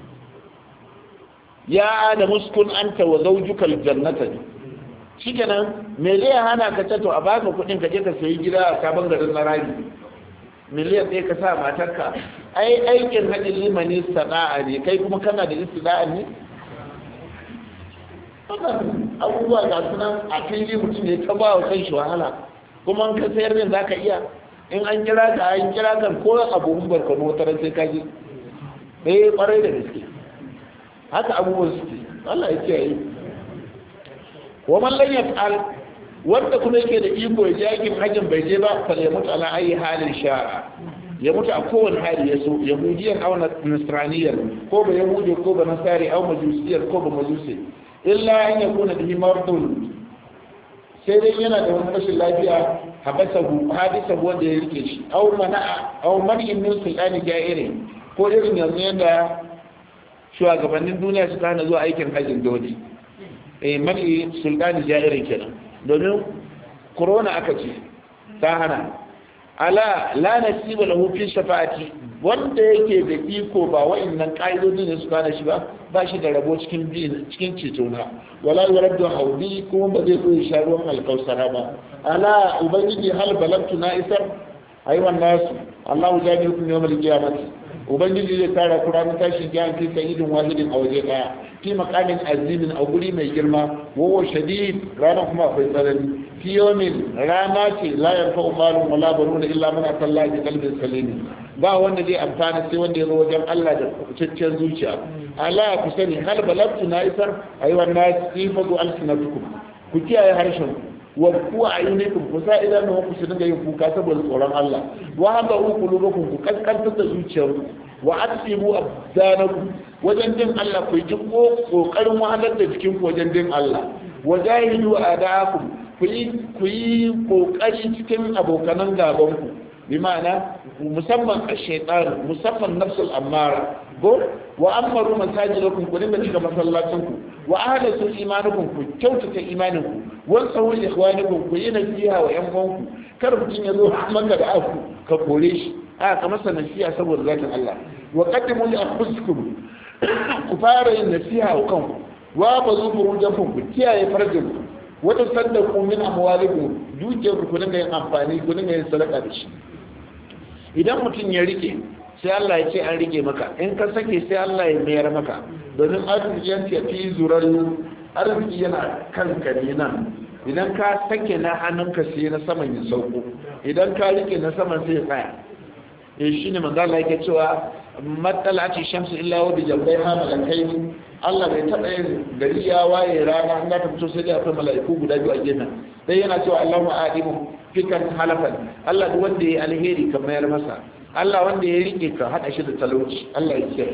ya adamu uskun anta wa zawjuka aljannata shikenan me zai hana ka ce to a baka kudin ka je ka sayi gida a sabon garin na rami miliyan ɗaya ka sa matarka ai aikin hajji limani sana'a ne kai kuma kana da istina'a ne abubuwa ga sunan a fili mutum ne ta ba wa kan shi wahala kuma an ka sayar din za ka iya in an kira ka an kira kan ko abubuwan barkano wata ran sai ka ji eh kwarai da gaske haka abubuwan suke Allah ya kiyaye wa man lam yaf'al wanda kuma yake da iko ya jakin hajjin bai je ba fa ya mutu ala ayi halin sha'a ya mutu a kowane hali ya so yahudiyan aw nasraniyar ko ba yahudi ko ba nasari aw majusiyar ko ba majusi illa an yakuna bihi mardun sai dai yana da wani rashin lafiya habasahu hadisahu wanda ya rike shi aw mana'a aw man'in min sultani ja'iri ko irin yanzu yadda shugabannin duniya suka hana zuwa aikin hajjin dole eh mani sultani ja'irin kenan domin corona aka ce ta hana ala la nasiba lahu fi shafa'ati wanda yake da iko ba wa'annan ka'idodi ne su kana shi ba ba shi da rabo cikin bin cikin ceto na wala yuraddu haudi kuma ba zai zo ya sha ruwan alkausara ba ala ubangiji hal balagtu na isar ayyuhan nasu Allahu jami'ukum yawmal qiyamati ubangiji zai tara ku ranar tashin kiyama fi sayyidin wahidin a waje daya fi maqamin azimin a guri mai girma wawo shadid ranar kuma akwai tsanani fi yawmin rana ce la yanfa'u malun wala banuna illa man atalla bi qalbin salim ba wanda zai amfana sai wanda ya zo wajen Allah da cikakken zuciya ala ku sani hal balagtu na isar ayyuhan nas ifadu alsinatukum ku kiyaye harshen wa ku ayyunikum ku sa idan ku su dinga yin kuka saboda tsoron Allah wa haka ku kulubukum ku kaskantar da zuciyarku wa asibu abdanakum wajen din Allah ku ji kokarin wahalar da jikin ku wajen din Allah wa jahidu adakum ku yi ku yi kokari cikin abokanan gaban ku bi ma'ana musamman ash-shaytan musamman nafsul ammara go wa amaru masajidakum ku dinga cika masallacin ku wa ahdathu imanukum ku kyautata imanin ku wa sawul ikhwanikum ku yi nasiha wa yan uwanku kar mutum ya zo maka da aku ka kore shi a ka masa nasiha saboda zatin Allah wa qaddimu li anfusikum ku fara yin nasiha wa kanku wa bazu furujakum ku kiyaye farjin ku wa tasaddaqu min amwalikum dukiyar ku dinga yin amfani ku dinga yin sadaka da shi idan mutum ya rike sai Allah ya ce an rike maka in ka sake sai Allah ya mayar maka domin arziki ya fi zurar arziki yana kanka ne nan idan ka sake na hannunka sai na saman ya sauko idan ka rike na saman sai ya tsaya eh shine manzo Allah yake cewa matsala ce shamsu illa wa bi jambayha malakai Allah bai taɓa yin gari ya waye rana an ta fito sai dai akwai mala'iku guda biyu a gefen dai yana cewa Allahumma adimu fikan halafan Allah duk wanda ya alheri ka mayar masa Allah wanda ya rike ka hada shi da talauci Allah ya ce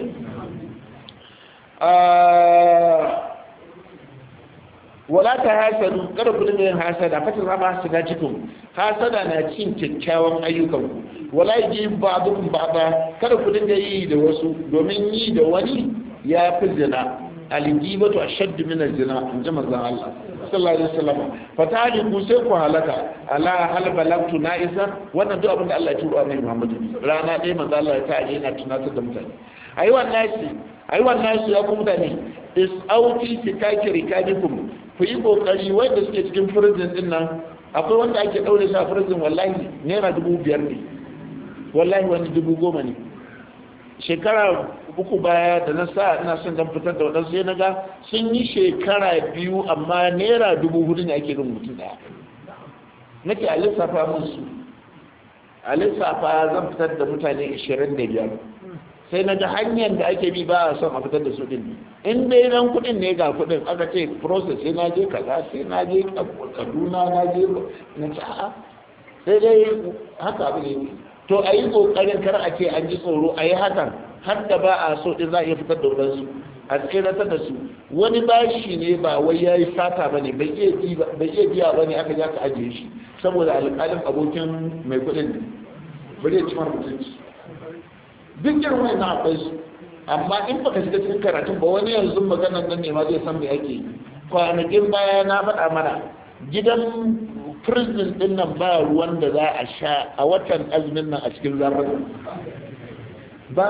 wala ta hasadu kada ku dinga yin hasada fatin rama hasada cikin hasada na cin kyakkyawan ayyukan ku wala yi ba'dukum ba'da kada ku dinga yi da wasu domin yi da wani ya fi zina aljibatu ashaddu min az-zina in ji manzon Allah sallallahu alaihi wasallam fatali ku sai ku halaka ala hal balagtu na'isa wannan duk abin da Allah ya turo annabi Muhammad rana ɗaya manzon Allah ya ta aje yana tunatar da mutane ayi wannan shi ayi wannan shi ya ku mutane is auti fikaki rikadikum ku yi kokari wanda suke cikin prison din nan akwai wanda ake daure shi a prison wallahi naira dubu biyar ne wallahi wani dubu goma ne shekara uku baya da na sa ina son dan fitar da waɗansu sai na ga sun yi shekara biyu amma naira dubu hudu ne ake rin mutum ɗaya nake a lissafa musu a lissafa zan fitar da mutane ashirin da biyar sai na ga hanyar da ake bi ba a son a fitar da su din in dai nan kuɗin ne ga kuɗin aka ce process sai na je kaza sai na je kaduna na je na ci a'a sai dai haka abu ne to a yi ƙoƙarin kar a ce an ji tsoro a yi hakan har da ba a so ɗin za a iya fitar da wadansu a tseratar da su wani bashi ne ba wai ya yi sata ba ne bai iya biya ba ne aka ja ka ajiye shi saboda alƙalin abokin mai kuɗin ne bari ya ci mara mutunci duk irin wani na akwai su amma in baka shiga cikin karatun ba wani yanzu maganar nan ne ma zai san me ake kwanakin baya na faɗa mana gidan prison din nan ba ruwan da za a sha a watan azumin nan a cikin zarar ba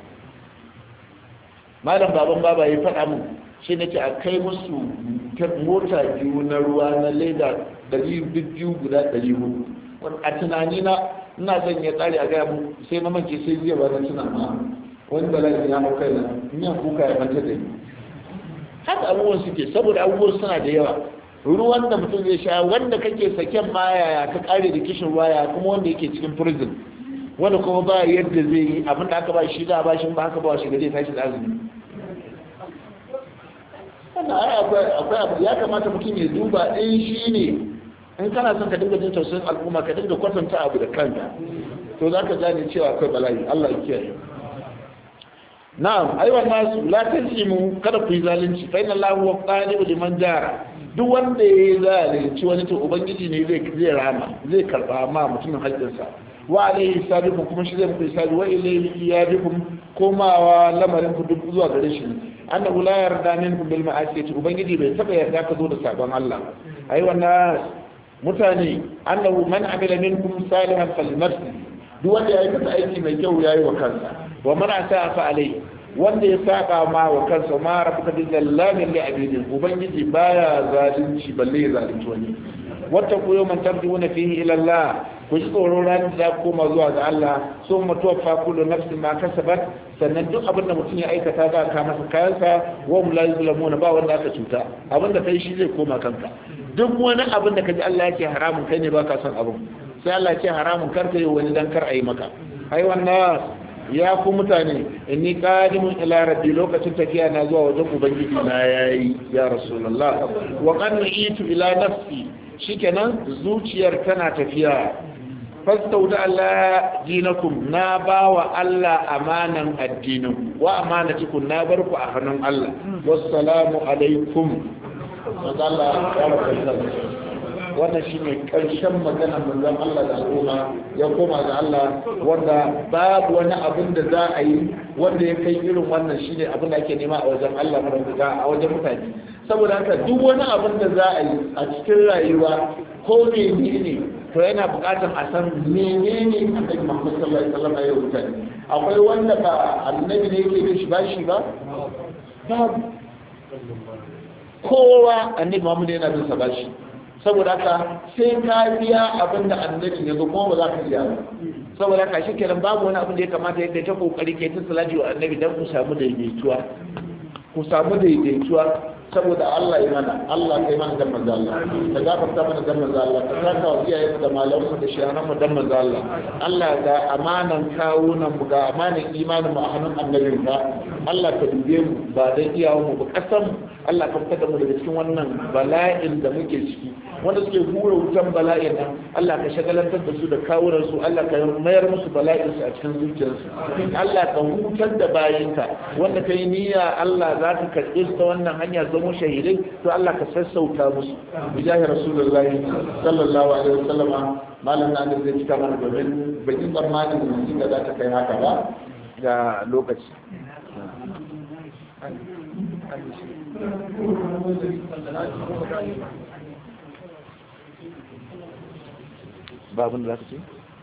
malam baban baba ya faɗa mu shi nake a kai musu mota biyu na ruwa na leda ɗari biyu guda ɗari hudu a tunani na ina son ya tsari a gaya mu sai na manke sai jiya ba na tuna ma wani bala'i ya hau kai na miyan kuka ya manta da ni haka abubuwan suke saboda abubuwan suna da yawa ruwan da mutum zai sha wanda kake saken ma yaya ka kare da kishin waya kuma wanda yake cikin prison wanda kuma ba yadda zai yi abin da aka ba shi da ba shi ba aka ba shi gare tashi da azumi wannan ai akwai abu ya kamata mutum ya duba ɗin shi ne in kana son ka dinga jin tausayin al'umma ka dinga kwatanta abu da kanka to za ka gane cewa akwai bala'i Allah ya kiyaye na'am aiwa nasu la tajimu kada ku yi zalunci fa inna Allahu wa qalibu liman jara duk wanda ya zalunci wani to ubangiji ne zai zai rama zai karba ma mutumin haƙƙinsa wa alaihi sabiqun kuma shi zai muku hisabi wa ilayhi iyadikum komawa lamarin ku duk zuwa gare shi annahu la yarda minkum bil ma'asiyati ubangiji bai taba yarda ka zo da sabon Allah ai wannan mutane annahu man amila minkum salihan falinafsi duk wanda ya aikata aiki mai kyau yayi wa kansa wa man asa fa alai wanda ya saba ma wa kansa ma rabbuka bil zallamin li abidin ubangiji baya zalunci balle ya zalunci wani wata ku yau man tarjuna fihi ila Allah ku ji tsoro ran da koma zuwa ga Allah sun mutuwa kullu nafsin ma kasabat sannan duk abin da mutum ya aikata za ka masa kayansa wa hum la yuzlamuna ba wanda aka cuta abin da kai shi zai koma kanka duk wani abin da kaji Allah yake haramun kai ne baka son abin sai Allah ya ce haramun kar ka yi wani dan kar ayi maka ai wannan ya ku mutane inni qadimun ila rabbi lokacin tafiya na zuwa wajen ubangiji na yayi ya rasulullah wa qad itu ila nafsi shikenan zuciyar tana tafiya fastauda Allah dinakum na bawa Allah amanan addinin wa amanatikum na barku a hannun Allah wassalamu alaikum Allah ya wannan shi ne ƙarshen magana manzon Allah da al'umma ya koma ga Allah wanda babu wani abin da za a yi wanda ya kai irin wannan shi ne abin da ake nema a wajen Allah mara a wajen mutane saboda haka duk wani abin da za a yi a cikin rayuwa ko menene to yana buƙatar a san menene annabi Muhammad sallallahu alaihi wasallam ya rubuta akwai wanda ba annabi ne yake da shi ba shi ba babu kowa annabi Muhammad yana bin sa ba shi saboda haka sai ka biya abin da annabin ya zo kuma ba za ka biya ba saboda haka shi kenan babu wani abin da ya kamata ya kai ta kokari kai ta salati wa annabi dan ku samu daidaituwa ku samu daidaituwa saboda Allah ya mana Allah kai mana dan manzo Allah ka gafarta mana dan manzo Allah ka saka wa iyaye da malamu da shayanan mu dan manzo Allah Allah ga amanan kawunan mu ga amanan imanin mu a hannun annabin ka Allah ka dube mu ba dan iyawan mu ba kasan Allah ka fitar da mu daga cikin wannan bala'in da muke ciki wanda suke hura wutan bala'in nan Allah ka shagalantar da su da kawunan su Allah ka mayar musu bala'in su a cikin zuciyarsu Allah ka hutar da bayinka wanda kai niyya Allah za ka karɓi ta wannan hanya zama shahidai to Allah ka sassauta musu bijahi rasulullahi sallallahu alaihi wasallama malam na zai cika mana domin bakin tsammanin mutum da za ta kai haka ba ga lokaci babin da za ka ce?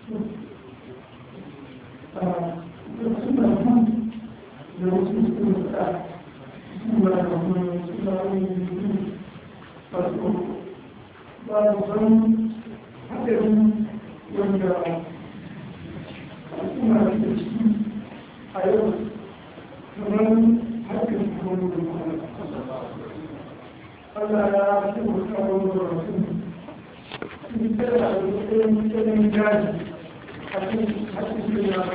Allah ya fi musamman da rasu tana da matsayin tsanin gaji a cikin haƙiƙin ya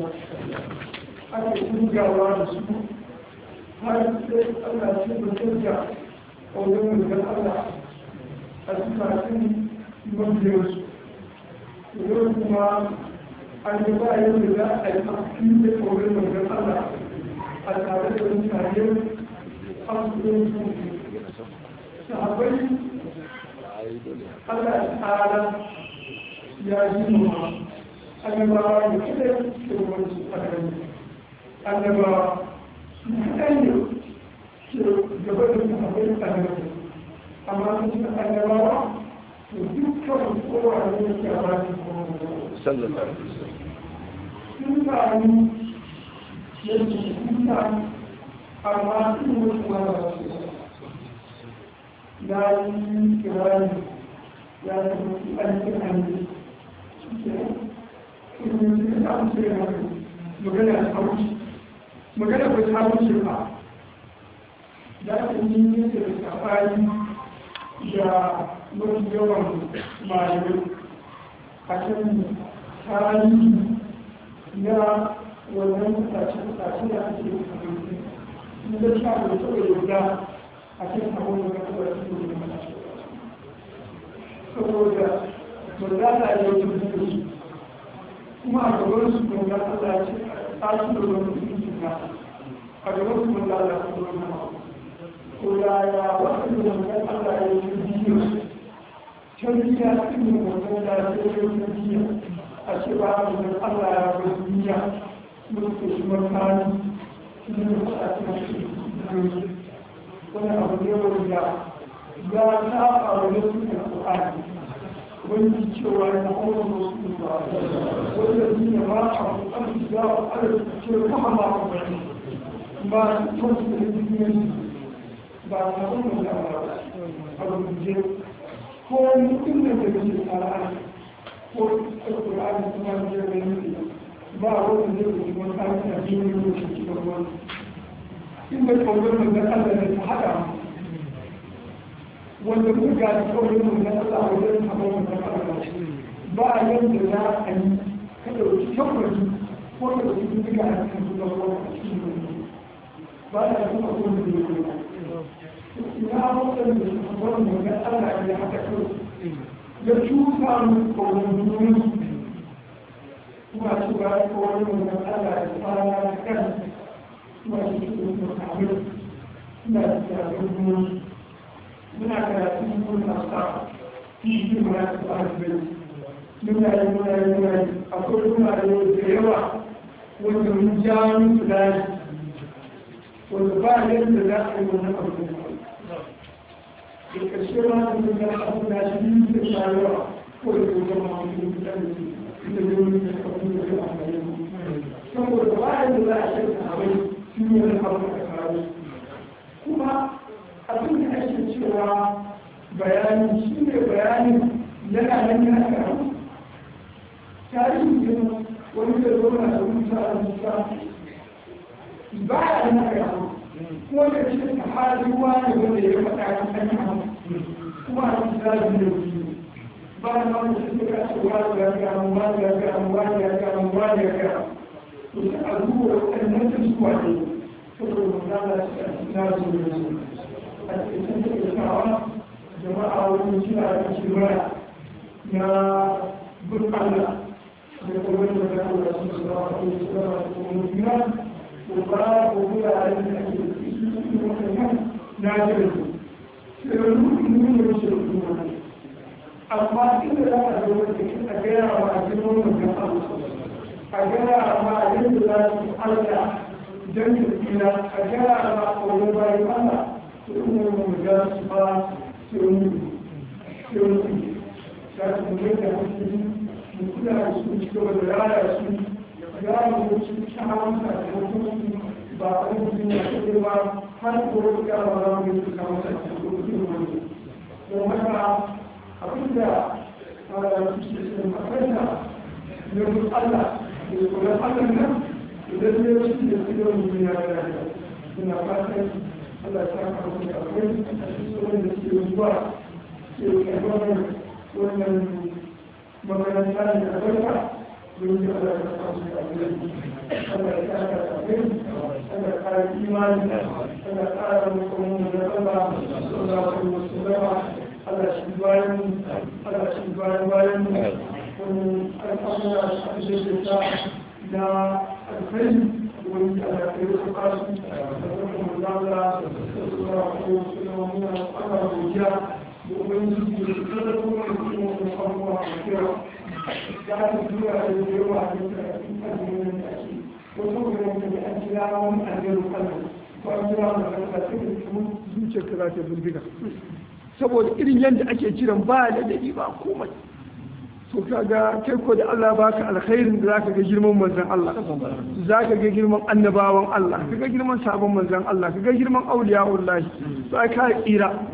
ake turgawa da su har sai Allah ce da turga a wajen da Allah a cikin mabiyarsu yau kuma an yi ba yau da za a yi mafi da wajen da Allah a tare da mutane an su sahabai Allah ta'ala ya yi nuna annabawa da kada ke wani a gani annabawa su kaɗan ne ke gaba da sahabai a gani amma su ci annabawa to dukkan kowa ne ke a baki sallallahu alaihi wasallam sun sami yadda su kusa amma sun mutu wani wasu ya yi kirani ya tafi aikin hannu magana ta wuce magana ba ta wuce ba za ta yi nisa da safari da mafi yawan malamai a kan tarihi na wannan mutace-mutace da ake yi a yanzu in da sha da taɓa yarda a cikin abin da ka taɓa yi da mutace saboda manzana ya yi mutunci kuma a gaban su manzana Allah ya ce a su da wani mutunci na a gaban su manzana ya ce wani ko yaya waɗanda manzana Allah ya yi biyu tarbiyya cikin mutum da ya ce tarbiyya a ce ba a da Allah ya bar duniya mutu shi makani cikin da a cikin wani abu ne wanda ya saba wa nasu da Qur'ani wani cewa ya kuma musu ba wanda duniya ba a ƙarfi da ala ce kama ba ku bane ba su kansu da duniya ba na kuma da ba a rubuce ko mutum da ke cikin Qur'ani ko Qur'ani kuma da ya gani ba wanda zai rubuta wani aiki a cikin da ke cikin wani in bai kawai da Allah ne ta haɗa wanda muka gani kawai mun na Allah wajen kamar mun na Allah ba yanda za a yi ka dauki tabbari ko ka dauki duka a cikin su da ruwa a cikin wani ba da kuma ko da yake ina wannan da su kamar mun na Allah ya haka kawai ya cuta mu ko mun duniya kuma su ga ko wani mun na Allah ya fara da kan kuma su ke da kamar ina da duniya muna karatun kuna sa fiye muna da ɗalibai muna yi muna yi muna yi akwai muna yi da yawa wanda mun ja musu layi wanda ba yadda za a yi wannan abu da ƙarshe ma da mun ga abu da shi yi da shawarwa ko da ko zama wani da da su da zai wani da abu da zai amfani saboda ba yadda za a shirka abai shi ne wani abu da kawo kuma abin da ake cewa bayani shi ne bayanin yana nan yana karu tarihin gina wani da zo na da wuta a wuta ba ya nan karu kuma da shi ta hali wani wanda ya faɗa ya kan yi kuma a cikin zaɓi da wuce ba na wani shi ka ce wani ya ga mu wani ya ga mu wani ya ga mu wani ya ga to sai a zuwa waɗannan da su wane saboda mu zama shi a cikin zaɓi da wuce a cikin tattaunawa jama'a wani suna da shirya na burkana da kuma da da kuma su su zama ko su zama da kuma mutuna ko ba ko kula da yin da ake su su wannan na jirgin sai wani nuna da shi kuma amma inda za a zo da a gaya wa a cikin wannan abu a gaya ma yadda za su Allah don da tsira a gaya ma a wani bayan Allah kuma mu ga su ba su yi za su mu da hankali mu kula da su ci gaba da raya su ya mu ci kyawun sakamakon ba a yi mutum ya kaɗe ba har ko ya ba za mu yi su kawo sakamakon wani don haka abin da su ke sun makarta ne mu Allah da kula Allah nan idan ne wasu da su yau mu ya raya suna fatan Allah ya saka mu da akwai wanda ke zuwa ke karɓar wannan makaranta ne a barka don yi Allah ya saka mu da akwai Allah ya saka da akwai Allah ya kara imani Allah ya kara mu kuma da Allah Allah ya kuma sallama Allah shi bayan Allah shi bayan bayan wani al'amura da ake da na alkhairi wani ala kai su kasu da kuma lalata da suna ko suna muna ana gojiya da ubangiji da su kada kuma da kuma da abubuwa a kira da aka tura da yawa a cikin azumin da ake wasu kuma da an kira wani alheru kallon ko an kira wani kallon sai da kuma zuciyar ka za ta bindiga saboda irin yadda ake kiran ba da dadi ba komai to kaga kai ko da Allah baka alkhairin da zaka ga girman manzon Allah zaka ga girman annabawan Allah kaga girman sabon manzon Allah kaga girman auliya wallahi sai ka tsira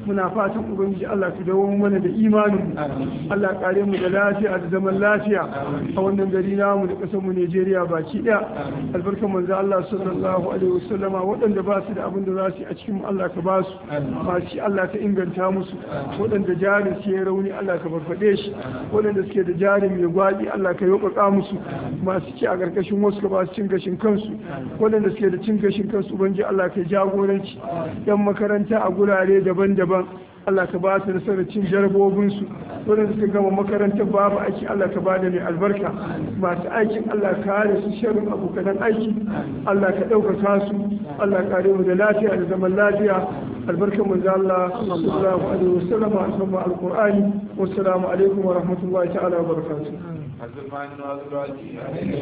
muna fatan ubangiji Allah ka dawo mana da imanin mu Allah kare mu da lafiya da zaman lafiya a wannan gari namu da ƙasar mu Najeriya baki ɗaya albarkan manzo Allah sallallahu alaihi wasallama waɗanda ba su da abin da za su yi a cikin Allah ka ba su masu Allah ka inganta musu waɗanda jarin su ya rauni Allah ka farfaɗe shi waɗanda suke da jarin mai gwaɗi Allah ka yauƙaƙa musu masu ci a ƙarƙashin wasu ka ba su cin gashin kansu waɗanda suke da cin gashin kansu ubangi Allah ka jagoranci yan makaranta a gurare daban-daban Allah ka ba su nasarar cin jarabobinsu waɗanda suka gama makarantar babu aiki Allah ka ba da mai albarka masu aikin Allah ka kare su sharrin abokanan aiki Allah ka ɗaukaka su Allah ka kare mu da lafiya da zaman lafiya albarkar manzo Allah sallallahu alaihi wasallam a cikin alqur'ani wassalamu alaikum wa rahmatullahi ta'ala wa barakatuh الزمان والراجي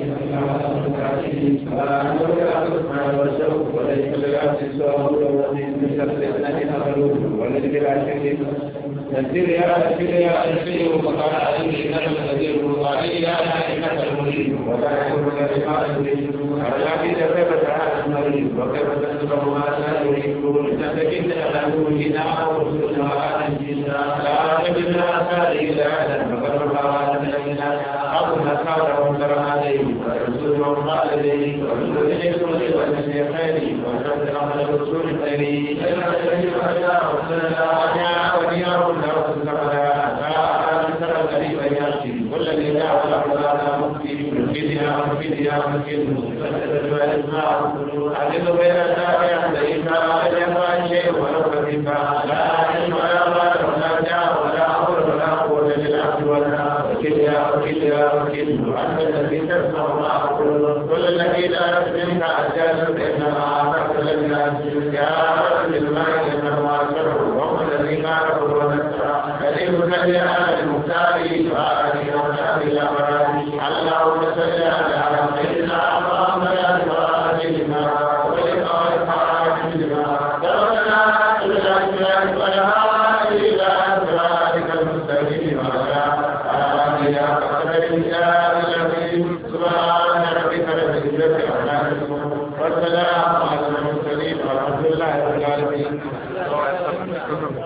وليس للعبد سواه الذي من شر الذي نظروه والذي لا شريك نزل يا نزل يا نزل وقال عليه انك النذير وعلي يا انك المريد ولا يكون لك ما تريد الذي كيف تعالى المريد وكيف تنصر ما لا يريد تستكن له جنا ورسلنا وانجينا لا تجدنا سائلا فقد رفعنا من أبونا كان وانكر عليه ورسول الله عليه ورسول إليكم والنبي خيري ورسول أمر الرسول خيري إلا الذي أتى وصلنا أنا ونياه الله سبحانه لا أنكر الذي بياتي والذي لا ولا ولا مفتي مفيدنا مفيدنا مفيدنا فتدل الأسماء عدد بين النافع ليس أجل شيء ولو كذب لا علم ولا مال ولا جاه ولا أمر ولا قوة للعبد ولا وكل يا وكل يا وكل وأنت الذي تسمع ما أقول كل الذي لا يسلمك أجل إنما أعطاك لنا يا رب المال إنما أكره وهو الذي كان هو نسرا كريم الذي على المختار وآله وصحبه الأبرار اللهم صل على سيدنا محمد وآله ما ولقاء الحاج لما دعونا إلى الأسماء والهادي إلى صراطك المستقيم وعلى آله وصحبه